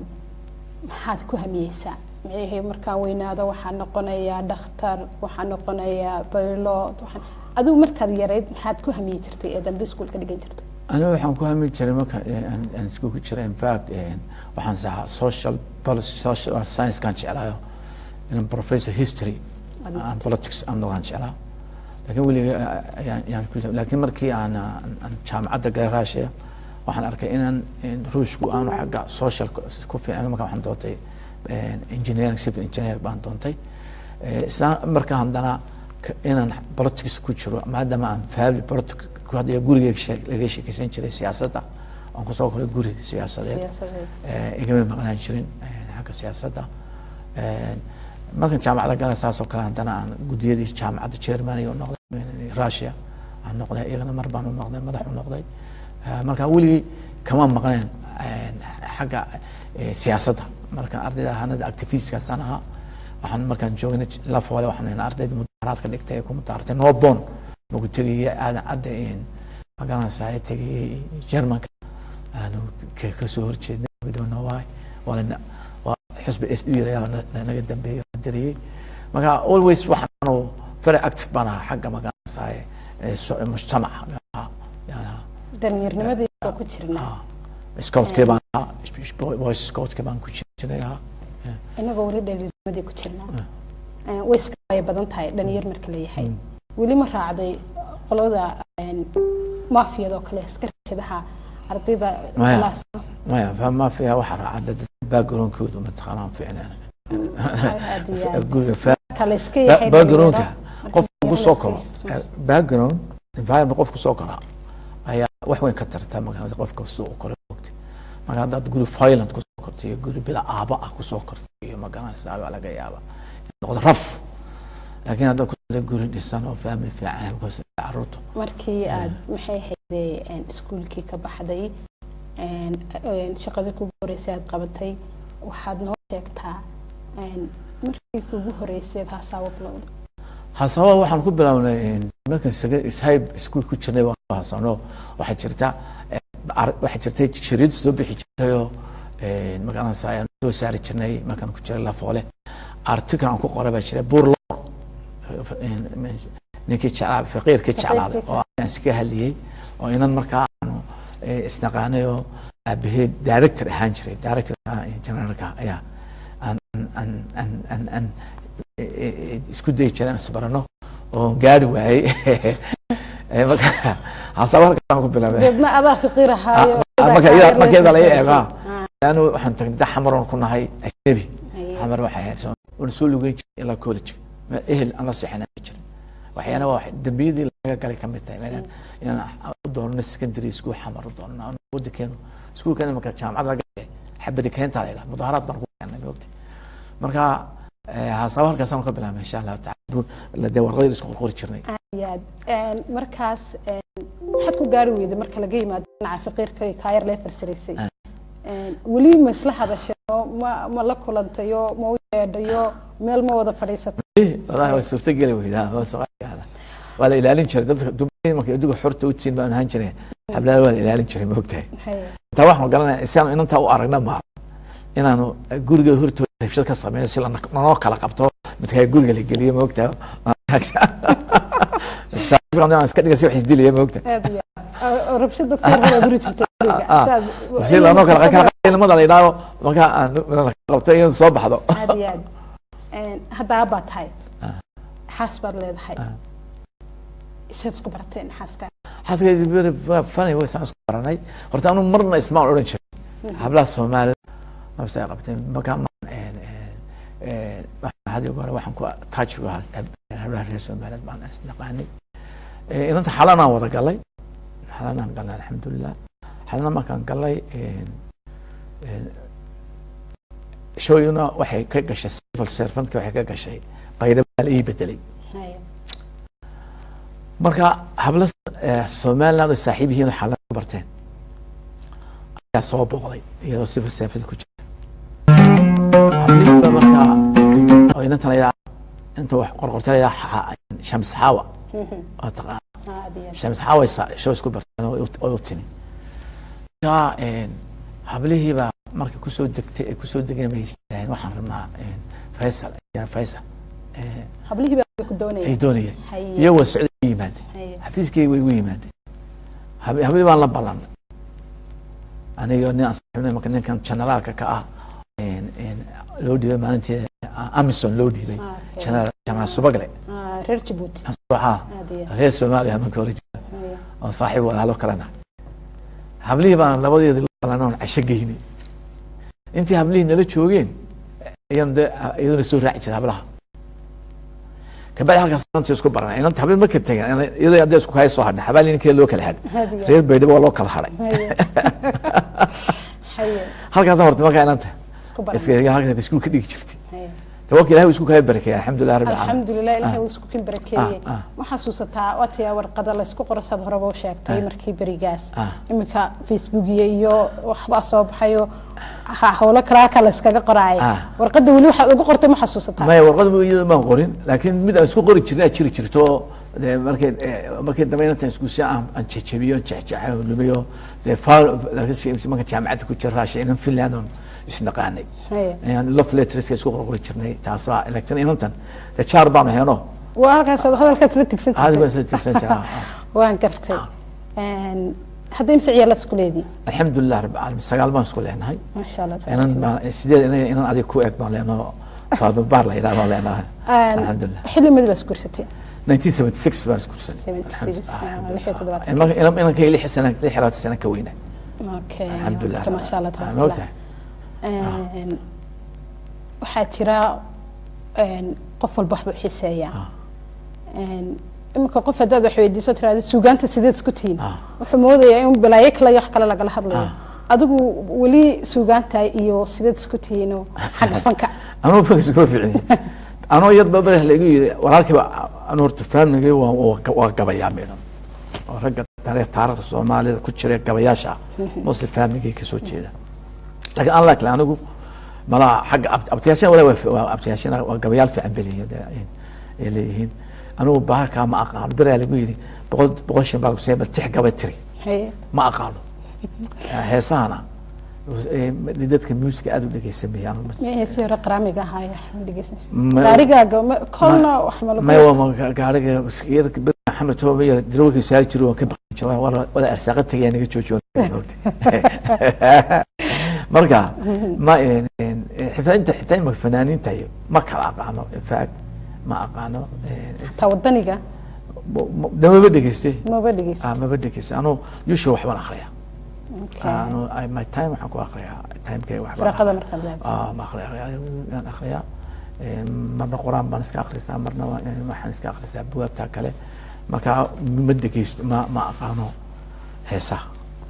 maxaad ku hamiyeysaa maxay markaan weynaado waxaa noqonayaa dhakhtar waxaa noqonayaa baylot waxaan adigu markaad yarayd maxaad ku hamiyi jirtay ee dambe iskuulka dhigan jirtay aniga waxaan ku hami jiray marka eh, aan aan iskuulka jiray in fact eh, waxaan sahaa social policy social science-kaan jeclaayo inaan professor history and politics aan noqdaan jeclaa laakiin weliga eh, ayaan ayaan ku laakiin markii aan aan aan jaamacadda galay raashiya waxaan arkay inaan in ruushku aanu xagga social ku fiican marka waxaan doontay eh, engineering civil engineer baan doontay Eh, isla marka haddana ka- inaan politics ku jiro maadaama aan family politics ku hadlaya gurigeyga shee- laga sheekeysan jiray siyaasadda aan kusoo koray guri siyaasadeed siyaasadeed Eh, igama maqnaan jirin eh, xagga siyaasadda Eh, markan jaamacadda galay saas oo kale haddana aan gudiyadii jaamacadda chairman iyo noqday eh, russia aan noqday iyagana mar baan u noqday madax u noqday Eh, marka weligii kama maqneen eh, xagga eh, siyaasadda markaan ardayda ahaanada activistkaasaan ahaa waxaan markaan joognay la foole waxaan ahayn ardayda mudaharaadka dhigtay ee ku mudahaaratay norbon magu tegayay aadan cadda in magaranaysaa tegayay germanka aanu ka- kasoo horjeednay we don't know why waana waa xisbi s d naga dambeeyey oo diriyey marka always waxaanu very active baan ahaa xagga magaranaysaa ee so- mujtamaca ahaa yaan ahaa dhalinyarnimadii oo ku jirnaa scoutkii baan ahaa boys scoutkii baan ku jiray ahaa inagoo weli dhalinyarnimadii ku jirnaa Een, way iska waaya badan tahay dhalinyar marka leeyahay weli ma raacday qolada een, maafiyada oo kale iska rashadaha ardayda Maya. kalaaska maya fama fiiha waxa raaca dad backgroundkoodu mataqaanaan fiicnaan aad iyo aad guriga fa- kale iska ba- yahay backgroundka dhalinyaro. qof Marka ku la soo iska koro yahay. background environment qof ku soo koraa ayaa wax weyn ka tarta marka qofka suu u koro ogti marka haddaad guri violent ku soo korto iyo guri bila aaba ah ku soo korto iyo magaranaysaa waa laga yaaba in noqdo raf laakiin haddaad ku soo guri dhisan oo family fiican ku soo caruurtu markii aad maxay hayday iskuulkii ka baxday een, een, shaqadii kugu horeysay aad qabatay waxaad noo sheegtaa een, markii kugu horeysay haasaabo bilowda hasaba waxaan ku bilownay markan ishayb iskuul ku jirnay waan ku hasano waxaa jirta eh, ar- waxaa jirtay shariid soo bixi jirtayoo magaranaysa ayaan soo saari jirnay markaan ku jiray lafoole article aan ku qoray baa jira buur loor ninkii jeclaa faqiirkii jeclaaday oo aan iska hadliyey oo inan markaa aanu eh, isnaqaanay oo aabaheed director ahaan jiray director generalka ayaa aan aan aan aan aan e- e- e- isku dayi jireen isbarano oo gaari waayey Eh, marka hasaba halkaan ku bilaabay deedna adaa fiqiir ahaayo Ah, marka iyada- marka iyada laga eego anu waxaan tagnay xamaroon ku nahay ajnabi xamar waxay ahayd soo wana soo lugeyn jiray ilaa college ma ehel aan la seexana ma jirin waxyaana waa wax- dambiyadii laga galay ka mid tahay meelaan inaan u doonno secondary school xamar u doonno aan wadankeenu iskuulkan marka jaamacad laga galay xabadi keenta la yidhaha mudaaharaad baan ku keenay moogta marka eh, hasaba halkaasaan ka bilaabay insha allahu taala dee warqadii isku qorqori jirnay ayaad een, markaas een, maxaad ku gaari weyday marka laga yimaado dhinaca fiqiirka iyo kaayar lee farsiraysay Een, weli ma isla hadashayo ma ma la kulantayo ma u yeedhayo meel ma wada fadhiisatay walahi waa suurtageli weydaa waa suqaada waa la ilaalin jiray dadka dumarka markay adigu xorta u tiin baan ahaan jiray xablaal waa la ilaalin jiray ma ogtahay Haye. intaa waxaan garanaya si aan inantaa u aragna ma inaanu guriga hortooda rabshad ka sameyno si lana- lanoo kala qabto midkaa guriga la geliyo ma ogtahay saaxiibkan aan iska dhiga si wax isdilaya ma ogtahay aad iyo aad. Oo rabshad dadka yar baa guri jirtay guriga. Ah, Saas- si lanoo kala qaybnimada la yidhaaho markaa aan la qabto in soo baxdo aad iyo aad Een, hadda aabbaad tahay xaas baad leedahay isaad isku barateen xaaska xaaskaysi very funny way saan isku baranay horta anu marna ismaan odhan jiray hablaha soomaalida nafsa ay qabteen markaa maan waxaan hadi hore waxaan ku taajigu ahaa hablaha reer soomaaliyeed baan isnaqaanay inanta xalanaan wada galay xalanaan galay alxamdulilah xalana markaan galay shooyuna waxay ka gashay civil servantka waxay ka gashay baydhaba la ii bedelay Haye. marka habla somaliland oo saaxiib yihiin oo xaalad ku barteen ayaa soo booqday iyadoo civil servant ku jirta hablihiiba marka oo inanta la yidhaha inta wax qorqorta la yidhaha shams xaawa oo taqaan aad iyo aad. shams xaawa show isku barteen oo u- oo u timi marka hablihiiba marka kusoo degtay ay kusoo degeen bay yidhaaheen waxaan rabnaa faysal faysal eh, hablihii baa ku doonaya ay doonayeen Haye. iyagoo socday u yimaadeen Haye. xafiiskayga way igu yimaadeen hab- habli baan la ballanay aniga nin aan saaxiibnay marka ninkan generaalka ka ah een- een loo dhiibay maalintii amison loo dhiibay Ah, okay. generaal generaal subagle Ah, reer jabuuti waxaa aad iyo aad. reer soomaaliya marka hore jira Haye. oo saaxiib walaalo kalena hablihii baan labadeeda la ballanay oon casho geynay intii hablihii nala joogeen ayaan de iyaduna soo raaci jiray hablaha kabacdi halkaas inantii isku baranay inanta habli marka tageen iyadoo hadda isku kaya soo hadhay xabaali ninkee loo kala hadhay Aad iyo aad. reer baydhabo waa loo kala hadhay Haye. Haye. halkaasa horta markaa inanta Isku baran. iska halkaas iskuul ka dhigi jirtay Haye. de waa ka ilahay isku kaya barakeeya alxamdulilah rabbi alamiin alxamdulilah ilahay wuu isku kin barakeeyey Ah, ah. ma xasuusataa waatiyaa warqada laysku qoro saad horeba u sheegtay markii berigaas Ah. iminka facebookiya iyo waxbaa soo baxayo ha- howlo kalaaka layskaga qoraayay Ah. warqada weli waxaad ugu qortay ma xasuusataa maya warqad iyada maan qorin laakiin mid aan isku qori jirin aa jiri jirto oo dee markay eh, markay dambe inantan isku si aan aan jejebiyo jexjexa oo lumiyo dee faal marka jaamacadda ku jira raasha inan finland oon isnaqaanay Haye. ayaan love letterska isku qorqori jirnay taasbaa laakiin inantan dee jaar baanu heno waa halkaas hadalkaas la tigsan aadi jirtay baan soo tirsan jiraa waan gartay Een, hadda imse ciyaalaad isku leedii alxamdulilah rabbi caalamiin sagaal baan isku leenahay maasha allah inan baan- sideed inan inan adiga ku eg baan leenaho faado baar la yidhaha baan leenahay Een, alxamdulilah xilli madi baa isguursatay 1976 baan isku 76, ah, lix iyo toddobaatan. inanka lix sana lix iyo labaatan sana ka weynaa Okay, alxamdulilah horta maasha Allah, Ah, tabaaraka ma Allah. ogtahay Een, waxaa jira een, qof walba waxbuu xiiseeyaa Ah. Een, iminka qof haddaad wax weydiiso tiraahdo suugaanta sideed isku tihiin Ah. wuxuu moodayaa in balaayo kale iyo wax kale lagala hadlayo Ah. adigu weli suugaanta iyo sideed isku tihiinoo xagga fanka anuu fanka iskuma ficni anoo yar babare laigu yiri walaalkiiba anu horta faamigay waa waa- waa gabayaa midhan oo ragga tare taarikhda soomaalida ku jira gabayaasha ah mostly faamigay kasoo jeeda laakiin an lakle anigu malaa xagga ab- abtiyaashan wala waa- waa abtiyaashan waa gabayaal fiican beliyiin ay leeyihiin anigu baharkaa ma aqaano beraa lagu yiri boqol boqol shan baa kusee bal tix gabay tiri Haye. ma aqaano heesahana eh, dadka muusiga aada u dhegeysamaya anigu ma- heesii hore qaraamiga ahaaya dhegeysa Ma- gaarigaaga ma- kolna wax ma lagu maya waa gaariga yarka bir maxamed tooba yar darawalkii saari jiro waan ka baqi jiray wala wala arsaaqa tagayaa naga joojiyo marka ma een- een, xitaa inta xitaa imaka fanaaniinta iyo ma kala aqaano in fact ma aqaano taa wadaniga damaba dhegeyste maba dhegeysa ah maba dhegeyste anu usual waxbaan akriyaa Okay. anu I- my time waxaan ku akriyaa timekay waxbaan firaaqada akriyaa. markaad leedahay Ah, ma akhriya aan akhriyaa Een, marna quraan baan iska akhristaa marna waa- een, waxaan iska akhristaa bugaagta kale marka ma dhegeysto ma ma aqaano heesaha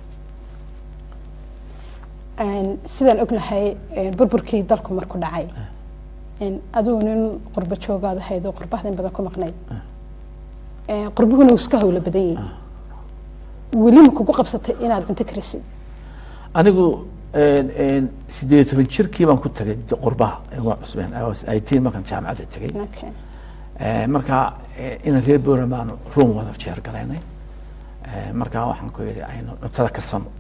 Een, sidaan ognahay een, burburkii dalku markuu dhacay een, adigu nin qurbo joogaad ahayd oo qurbahda in badan ku maqnayd Een, qurbuhuna wuu iska hawlo badan yihin weli ma kugu qabsatay inaad cunto karisid anigu een, een, sideed iyo toban jirkii baan ku tagay qurbaha waa cusbeen I was 18 markaan jaamacadda tegay Okay. Eh, marka eh, inaan reer boram aan room wada jeer galaynay Eh, marka waxaan ku yidhi aynu cuntada karsano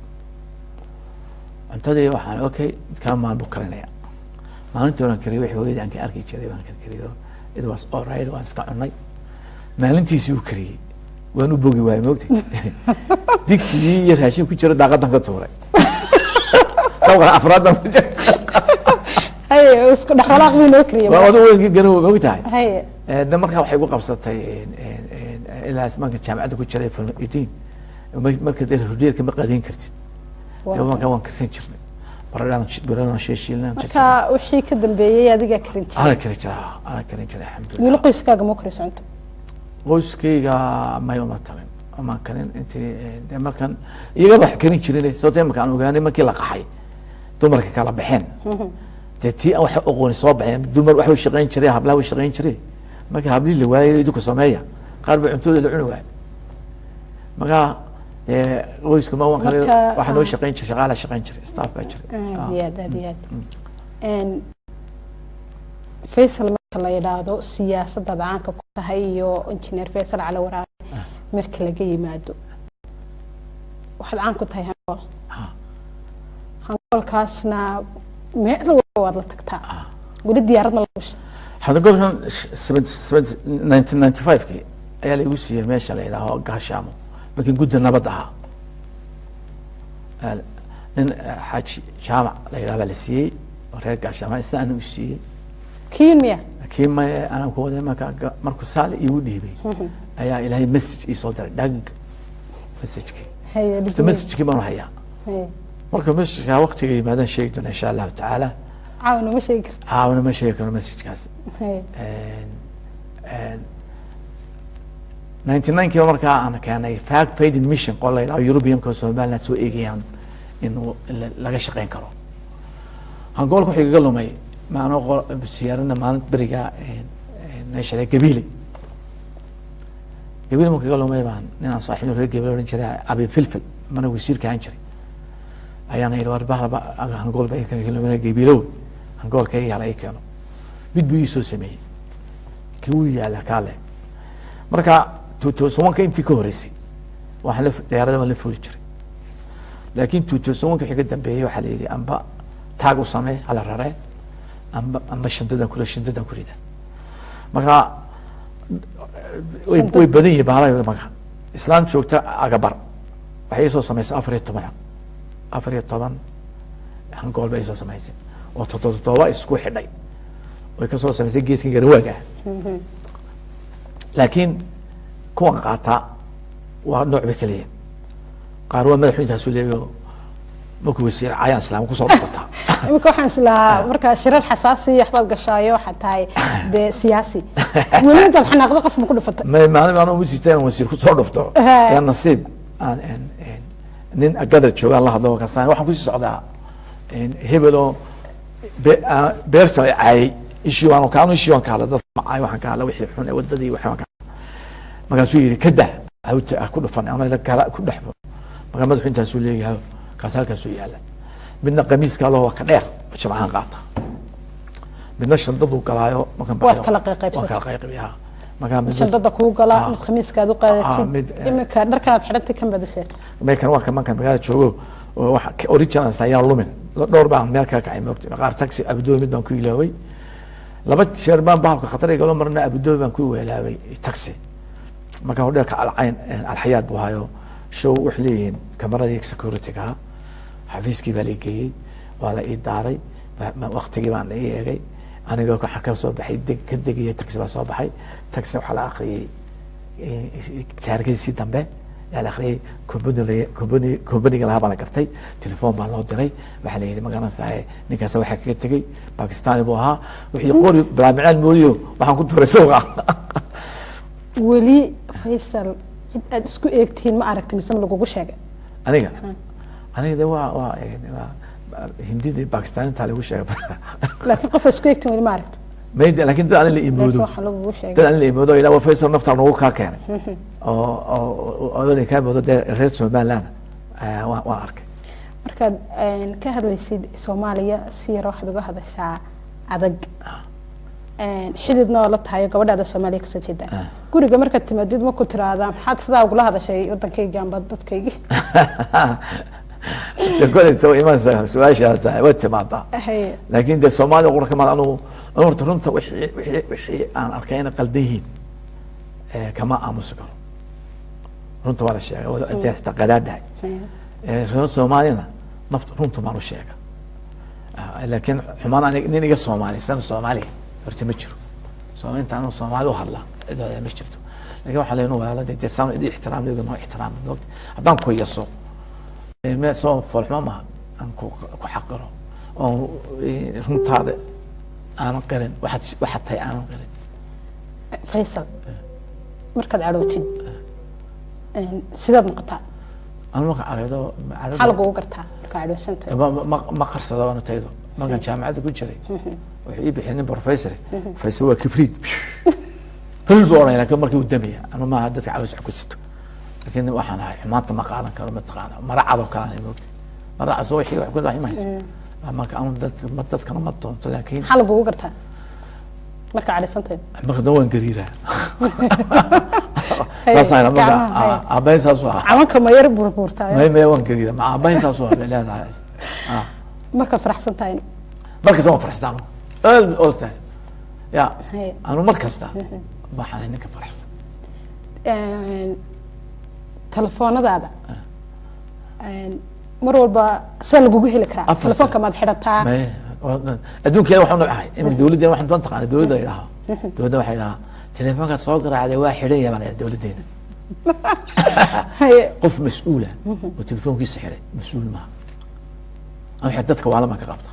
cuntadii waxaan okay midkaa maalin buu karinaya maalintii oran kariyay wixii hooyadii aan ka arki jiray baan karkariyo it was all right waan iska cunay maalintiisii uu kariyey waan u bogi waayey moogtay digsigii iyo raashin ku jira daaqadan ka tuuray dabqa afraadan ku jira haye isku dhexwalaaq buu noo kariyay waa wada weyn garan moog tahay haye Eh, de markaa waxay gu qabsatay een, een, een, ilaa marka jaamacadda ku jiray form eighteen ma- marka dee hodheelka ma qaadayn kartid Waa dee markaa waan karsan jirnay baradhaan baradhaan sheeshiilnaan marka wixii ka dambeeyey adigaa karin jiray ana kari jiraa ana karin jiray weli alxamdulilah qoyskaaga ma kariso cunto qoyskayga may uma talin uma karin intii eh, de markan iyagaba wax karin jirin sababta imaka aan ogaanay markii la qaxay dumarka kala baxeen dee tii aan wax aqooni soo baxeen dumar wax u shaqayn jiray hablaha u shaqayn jiray marka hablihii la waayay idinku sameeya qaar ba cuntooda la cuni waay marka dee qoyska ma waan kale Marka, waxaa noo ah. shaqayn jiray shaqaala shaqayn jiray staff baa jiray Ah. aad iyo aad aad iyo aad Een, faysal marka la yidhaahdo siyaasadaad caanka ku tahay iyo injineer faysal cali waraabe marka laga yimaado waxaad caan ku tahay hangool Ah. hangoolkaasna meel walba waad la tagtaa weli diyaarad ma la gashay hadda golkan nineteen ninety five-kii ayaa laigu siiyey meesha la yidhaaho gaashaamo markii gudda nabad ahaa Al- nin eh, xaaji jaamac la yidhaha baa la siiyey oo reer gaashaama isna ana u siiyey kiin miya laakiin ma aanan ku waday marka ga- markuu saali iigu dhiibay ayaa ilaahay message ii soo diray dhag messagekii haye horta dhigmay. messagekii baanu hayaa Haye. marka messageka waqtiga yimaadaan sheegi doona insha allahu tacaala caawina ma sheegi karta caawina ma sheegi karo messagekaas Haye. ninety nine kiiba markaa aan keenay fact fading mission qol la yidhaho europeanka somaliland soo eegayaan in la- laga shaqeyn karo hangoolka wuxuu igaga lumay maano siyaarana maalin beriga meesha gabiile gabiile markuu iga lumay baan ninaan saaxiib reer gabiile odhan jiray abi filfil mana wasiirka ahaan jiray ayaana yidhi war bahlaba hangool ba lumay gabiilow hangoolka iga yala ii keeno mid buu ii soo sameeyey kii uu yaala kaale marka tuutoosuwanka intii ka horeysay waxaan la diyaarada waan la fuuli jiray laakiin tuutoosuwanka wixii ka dambeeyey waxaa la yidhi amba taag u samee hala raree amba amba shandadan kule shandadan ku rida marka way way badan yihiin baalaha marka islaan joogta agabar waxay ii soo samaysay afar iyo toban afar iyo toban hangool bay ii soo samaysay oo toddoba toddoba isku xidhay way kasoo samaysay geedkan garawaaga ah laakiin kuwan qaataa waa nooc bay kala yihiin qaar waa madaxweyntaasu leeyo markuu wasiir cayaan islaam kusoo dhufataa iminka waxaan islahaa markaa shirar xasaasi waxbaad gashaayo waxaad tahay dee siyaasi weli intaad xanaaqdo qof ma ku dhufatay may maalin aan ugu jirta inaan wasiir kusoo dhufto Haa. yaa nasiib aan en- en- nin gadar joogaan la hadlo kasaan waxaan kusii socdaa en, hebel oo be- aa- beerta ay caayay ishii waan kaanu ishii waan ka hadlay dadka macaay waxaan ka hadlay wixii xun ee wadadii waxaan ka hadlay markaasuu yidhi kada hawta ah ku dhufan ana la kala ku dhexbo markaa madaxu intaasuu leeyahay kaas halkaasuu yaala midna qamiiska loo waa ka dheer oo jamcahan qaata midna shandaduu galaayo markaan Waad baxayo- kala qayqaybsatay. waan kala qayqaybyaa markaa midna- shandada kuu galaa Ah. mid khamiiskaad u Ah, qaadatid mid, eh, iminka dharkanaad xidhantay kan badisee meekan waa kamankan magaalada joogo oo waxa ka- original ayaan lumin La- dhowr baan meel kala kacay moogtay qaar taxi abudoobi mid baan ku ilaaway laba jeer baan bahalka khatar igalo marna abudoobi baan ku weelaabay taxi marka hodheelka alcayn alxayaad buu hayo show waxay leeyihiin kamaradii security-ga xafiiskii baa la geeyey waa la ii daaray ba- ma- waqtigii baan la ii eegay anigoo waxaa ka soo baxay deg ka degaya taxi baa soo baxay taxi waxaa la akhriyey taarkiisii dambe yaa la akhriyey company company companiga lahaa baa la gartay telefoon baa loo diray waxaa la yidhi magaranaysaa ninkaas waxaa kaga tegey bakistani buu ahaa wixii qori bilaamicaan moodiyo waxaan ku tuuray suuqa weli faysal cid aad isku eegtihiin ma aragti mise ma lagugu sheegay aniga aniga de waa waa waa hindidii bakistaninta lagu sheegay laakiin qof aad isku eegtiin weli ma aragti mayde laakiin dad aan la imoodo laakiin waxaa lagugu sheegay dad aan la imoodo ilaa waa faysal naftaa nagu kaa keenay oo oo oo kaa moodo dee reer somaliland eh, waan waan arkay markaad een, ka hadlaysid soomaaliya si yar waxaad uga hadashaa adag Een, xididna oo la tahayo gabadhaada soomaaliya kasoo jeeda guriga markaad timaadid ma ku tiraahdaa maxaad sidaa ugula hadashay wadankayga amba dadkaygii koley soo imanaysa su-aashaas way timaadaa Haye. laakiin dee soomaaliya qura kamaad anu anu horta runta wixii wixii wixii aan arkay inay qaldan yihiin eh, kama aamusi karo runta waa la sheegay wala intay xitaa qadaadhahay Haye. Eh, reer soomaaliyana nafta runta maan u sheega Ah, laakiin xumaan anig- nin iga soomaalisan soomaaliya horta ma jiro Sooma- inta anu soomaali u hadlaa cidooda ma jirto laakiin waxaa leenu waalada dee saan idin ixtiraamleyda noo ixtiraam moogta haddaan ku yaso eh, me soo foolxumo maha aan ku ku xaqiro oo eh, runtaada aanan qirin waxaad waxaad tahay aanan qirin faysal markaad cadhootid een, sidaad noqotaa anu marka careedo maxaa lagugu gartaa markaa cadhoosantahay ma ma ma qarsado ana taydo markaan jaamacadda ku jiray wuxuu ii bixiyay nin professor professor waa kibriid hul buu oranaya laakiin markii uu damaya anu maaha dadka caloos ku sito laakiin waxaan ahay xumaanta ma qaadan karo mataqaana mara cadoo kale aan moogtay mara cad soo wixii wax ku dhaxi mayso marka anu dad ma dadkana ma doonto laakiin maxaa lagugu gartaa markaa cadhaysantahay marka dan waan gariiraa Haye, saasaan marka gacmaha, haye. aabahay saas u ahaa camanka ma yar burbuurtaayo may may waan gariiraa ma aabahay saas u ahaa bay leedahay Ah. markaad faraxsan tahay markasta waan faraxsan aad og tahay ya Haye. anu mar kasta waxaan ahay ninka faraxsan Een, telefoonadaada een, mar walba see lagugu heli karaa Afar telefoonka sano. maad xidhataa May- adduunkeena waxaan nocahay imika dawladdeena waxaan doon taqaana dawladda ay dhahaa dawladda waxay dhahaa telefoonkaad soo garaacday waa xidhan yahay baan idhaha dawladdeena Haye, qof mas-uula oo telefoonkiisa xidhay mas-uul maaha ama waxay dadka waalan baan ka qabtaa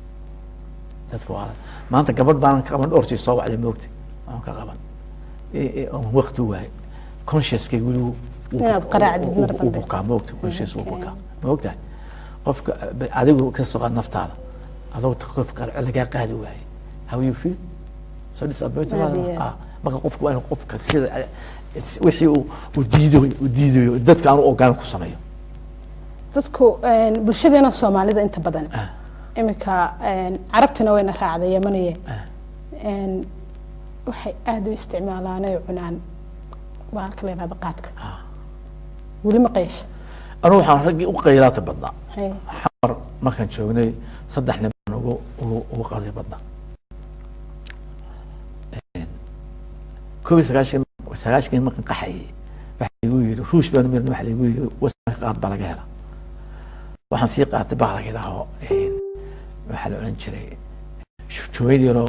dadka waalan maanta gabadh baanan ka qaban dhowr jeer soo wacday moogtay waan ka qaban Eh, eh, oon waqti waayay consciouskay weli wuu- wuu Inaad bukaa- qaraacdid wuu- mar wuu dambe. bukaa moogta conscious wuu bukaa moogtahay qofka eh, adigu ka soo qaad naftaada adoo qof kale lagaa qaadi waayay how you feel so disappointed Aad iyo aad. ah marka qofku waa inuu qofka sida eh, wixii uu uu diidayo uu diidayo dadka aanu ogolaan ku sameeyo dadku een, bulshadeena soomaalida inta badan iminka een, carabtina wayna raacday yamaniye Een, waxay aada u isticmaalaan ay cunaan bahalka la yihahdo qaadka weli ma qeysha anigu waxaan raggii u qaylaata badnaa Haye. xamar markaan joognay saddex nin baan ugu ugu ugu qalay badnaa koob iyo sagaashan sagaashankii markaan qaxayay waxa igu yidhi ruush baan mirna waxa igu yidhi wasanka qaad baa laga hela waxaan sii qaatay baa laga idhaaho waxaa la odhan jiray jooyad yaroo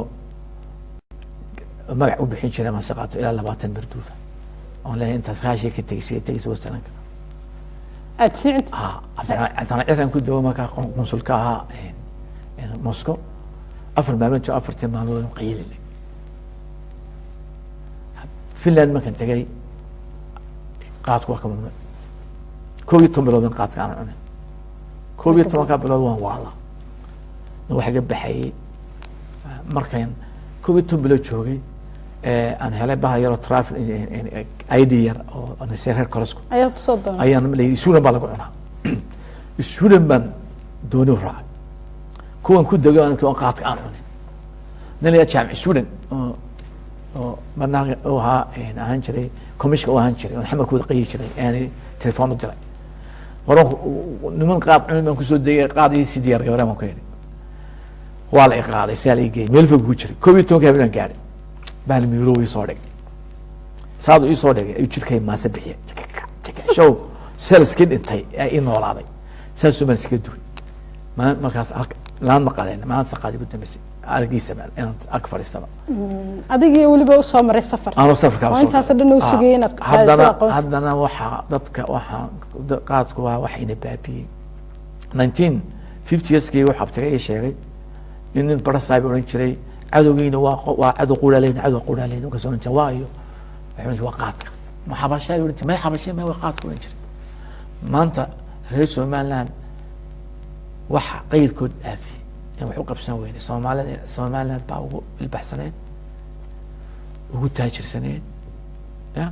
magac u bixin jiray mase qaato ilaa labaatan marduufa oon leeyahay intaad raashiya ka tegisay tegisa wasananka aada sii cunti ah haddana haddana ciran ku dawo markaa qon- qunsulka ahaa een, een, moscow afar maalmood jo afartii maalmood qayilina finland markaan tegay qaadku waa ka mamnuuc koob iyo toban bilood ban qaadka aan cunin koob iyo tobankaa bilood waan waala waxa ga baxayay markaan koob iyo toban bilood joogay ee aan helay bahal yaroo trafil id yar oo nasee reer korosku ayaad kusoo doonay ayaan layidhi suulan baa lagu cunaa suulan baan dooni u raacay kuwan ku dego aan aan qaadka aan cunin nin la jaamic suulan oo oo barnaamij u ahaa een, ahaan jiray commissionka u ahaan jiray oon xamarkooda qayi jiray aan telefoon u diray waran niman qaad cunin baan kusoo degay qaad iyo si diyaar gabareen baan ku yidhi waa la i qaaday sidaa la i geeyey meel fog ku jiray koob iyo tobanka habeen aan gaadhay baan miiro ii soo dhigay saadu ii soo dhigay ayuu jirkay maase bixiyay show selskii dhintay ee ii noolaaday saasuu baan iskaga duray ma markaas ark- laan maqaleen maanta saqaadi ku dambeysay argiisa baan inaan ag fadhiistaba adigii weliba usoo maray safar aanoo safarkaa oo soo intaasoo galay. dhan uu Ah, sugayay inaad haddana qaadayso aqoonsi. haddana waxaa dadka waxaa da- qaadku waa wax ina baabiyey nineteen fifty yearskii wuxuu abtigay ii sheegay in nin barasaab odhan jiray cadowgiina waa qo- waa cadow quraaleyna cadow quraaleyna markaas odhan jiray waa iyo waxay odhan jiray waa qaadka ma xabashaa odhan jiray may xabashee may waa qaadka odhan jiray maanta reer somaliland waxa qayrkood dhaafiyey in wax u qabsan weyne soomaalida somaliland baa ugu ilbaxsaneed ugu taajirsaneed ya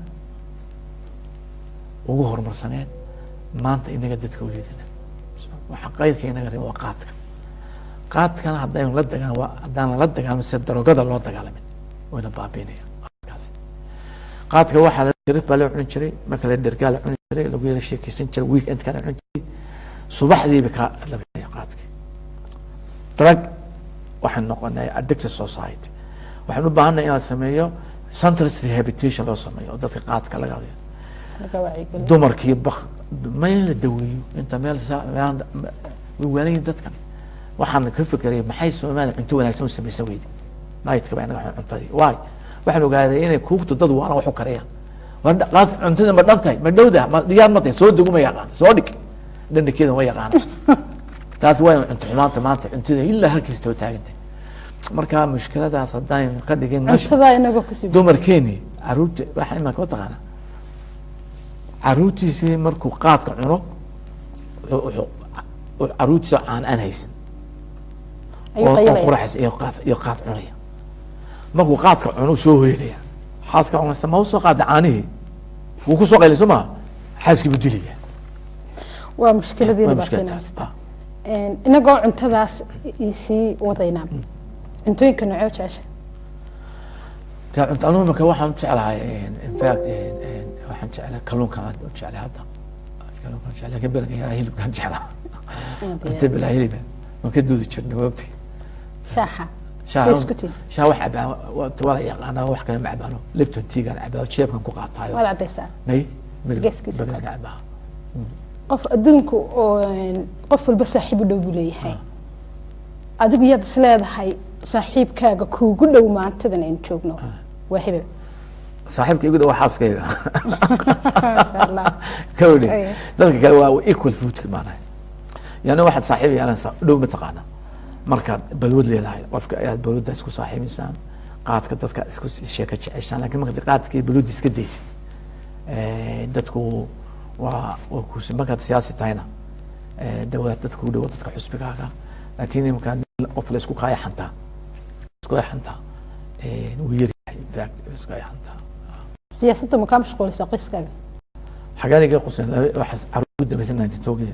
ugu horumarsaneed maanta inaga dadka u liidana waxa qayrka inaga reeba waa qaadka qaadkana haddaynu la dagaal haddaanan la dagaalmin sida darogada loo dagaalamin wayna baabiinaya qaadkaasi qaadka waxaa sharif baa la cuni jiray marka la dhergaa la cuni jiray lagu yara sheekeysan jiray weekendka la cuni jiray subaxdiiba ka la bixinaya qaadkii drug waxaan noqonay addicted society waxaan u baahanay inaan sameeyo centrist rehabilitation loo sameeyo oo dadka qaadka laga hadayo Laga wacyigeliyo. dumarkii bak ma in la daweeyo inta meel saa- meel- way waanayin dadkan waxaan ka fikeraya maxay soomaaliya cunto wanaagsan u samaysan weydi naytka baa inaga xun cuntadii waay waxaan ogaaday inay kuugta dad waana wax u kariyaan war dha- qaad cuntada ma dhan tahay ma dhowda ma diyaar ma tahay soo degu ma yaqaan soo dhig dhandhakeeda ma yaqaan taas waa cunto xumaanta maanta cuntada ilaa halkiista oo taagan tahay marka mushkiladaas haddaan ka dhigin nash- cuntadaa inagoo kusii dumarkeeni caruurta waxa imanka ma taqaana caruurtiisii markuu qaadka cuno wuxuu- wuxuu- wuxuu caruurtiisa caan aan haysan ayuu oo oo qayilaya quraxaysa iyo qaad iyo qaad cunaya markuu qaadka cuno uu soo hoyanaya xaaska cunaysa ma usoo qaada caanihii wuu kusoo qaylay soo maha xaaskii buu dilaya waa mushkiladii waa dhibaateynaysa mushkiladaas Een, inagoo cuntadaas isii wadaynaa cuntooyinka nocoo jecesha ta cunta anugu imika waxaan u jeclahay in fact waxaan jeclahay kalluunkan aad u jeclay hadda kalluunkan jeclay laakiin beriga yaraa hilibkaan jeclaa cunta bilaa hiliba waan ka doodi jirnay wogti shaaxa shaah Way isku tihin. shaah wax cabaa waa la yaqaanaa wax kale ma cabaano lipton teagaan cabaa jeebkan ku qaataayo waad cadaysaa may Geeskiisa bagaska cabaa qof adduunku oo een, qof walba saaxiib u dhow buu leeyahay adigu yaad is leedahay saaxiibkaaga kuugu dhow maantadan aynu joogno waa hebel saaxiibka igu dhow xaaskayga Masha Allah. kawdhi Ay. dadka kale waa equal foodka maanahay yani waxaad saaxiib yeelanaysaa dhow mataqaana markaad balwad leedahay qofka ayaad balwadda isku saaxiibaysaan qaadka dadka isku sheeka jeceshaan lakin markaad qaadka iyo balwadda iska daysid eh, dadku waa waa kus markaad siyaasi tahayna eh, dawaad dadka u dhowo dadka xusbigaaga laakiin imkaan qof la isku kaaya xantaa isku xantaa eh, wuu yaryahay in fact isku kaaya xantaa siyaasadda ma kaa mashquulisa qoyskaaga xagaan iga qusen waxaas caruur u dambaysan ninety togi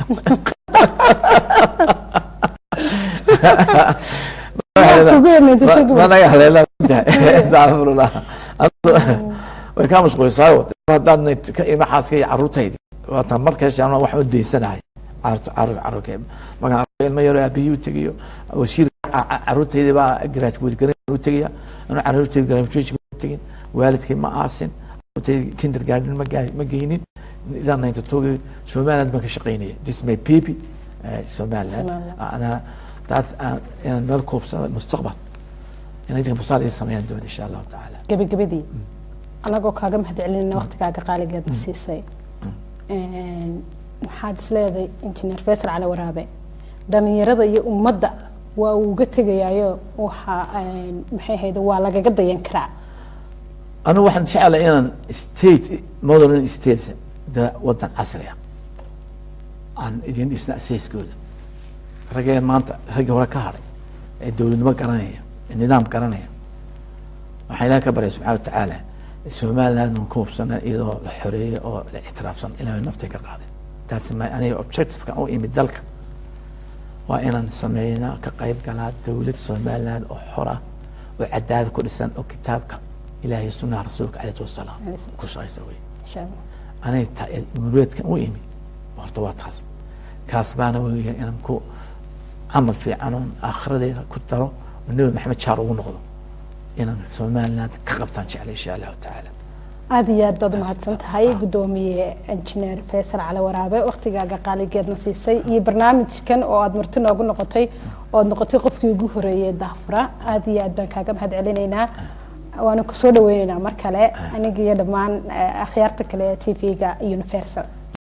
kugu yarnaynta joogi ma naga haleela astacfirullah way kaa mashquulisaayo haddaad ka ima xaaska iyo caruurtaydi waata markaashaan wax u daysanahay caruur caruur caruurka markaan arko ilmo yaro aabihii u tegayo wasiir caruurtaydi baa graduate garan u tegaya anu caruurtaydi graduation u tegin waalidkay ma aasin caruurtaydi kindergarten ma gaa- ma geynin ilaa ninety togi somaliland baan ka shaqaynaya this my baby eh, somaliland Somaliland. ana taas aan- inaan meel koobsado mustaqbal inay dadka musaal ii sameeyaan doon insha allahu tacaala gabagabadii anagoo kaaga mahad celinayna waqtigaaga qaaligeedna siisay Een, maxaad isleedahay injineer faysal cali waraabe dhalinyarada iyo ummadda waa uu uga tegayaayo waxa een, maxay ahayd waa lagaga dayan karaa anigu waxaan jeclahay inaan state modern states da- wadan casri ah aan idin dhisna asaaskooda raggee maanta raggii hore ka hadhay ee dowladnimo garanaya ee nidaam garanaya waxaan ilaah ka baryay subxana watacaala somaliland aan ku hubsana iyadoo la xoreeyey oo la ictiraafsan ilaahay naftay ka qaadin taasi ma aniga objectivekan u imid dalka waa inaan sameynaa ka qayb galaa dowlad somaliland oo xora oo cadaada ku dhisan oo kitaabka ilaahay sunaha rasuulka alayhi wasalaam ku shaqaysa wey insha allah aniga ta- murueedkan u imi horta waa taas kaas baana weya inaan ku camal fiican oon aakhiradeyda ku daro oo nebi maxamed jaar ugu noqdo inaan somaliland ka qabtaan jeclay insha allahu tacaala aada iyo aad baad Taas- umahadsan taas- tahay ah. gudoomiye injineer faysal cali waraabe waktigaaga qaaligeedna siisay iyo barnaamijkan oo aada marti noogu noqotay oo aad noqotay qofkii ugu horeeyay daafura aada iyo aad baan kaaga mahad celinaynaa waana kusoo dhaweyneynaa mar kale aniga iyo dhammaan eh, akhyaarta kale ee t v-ga universal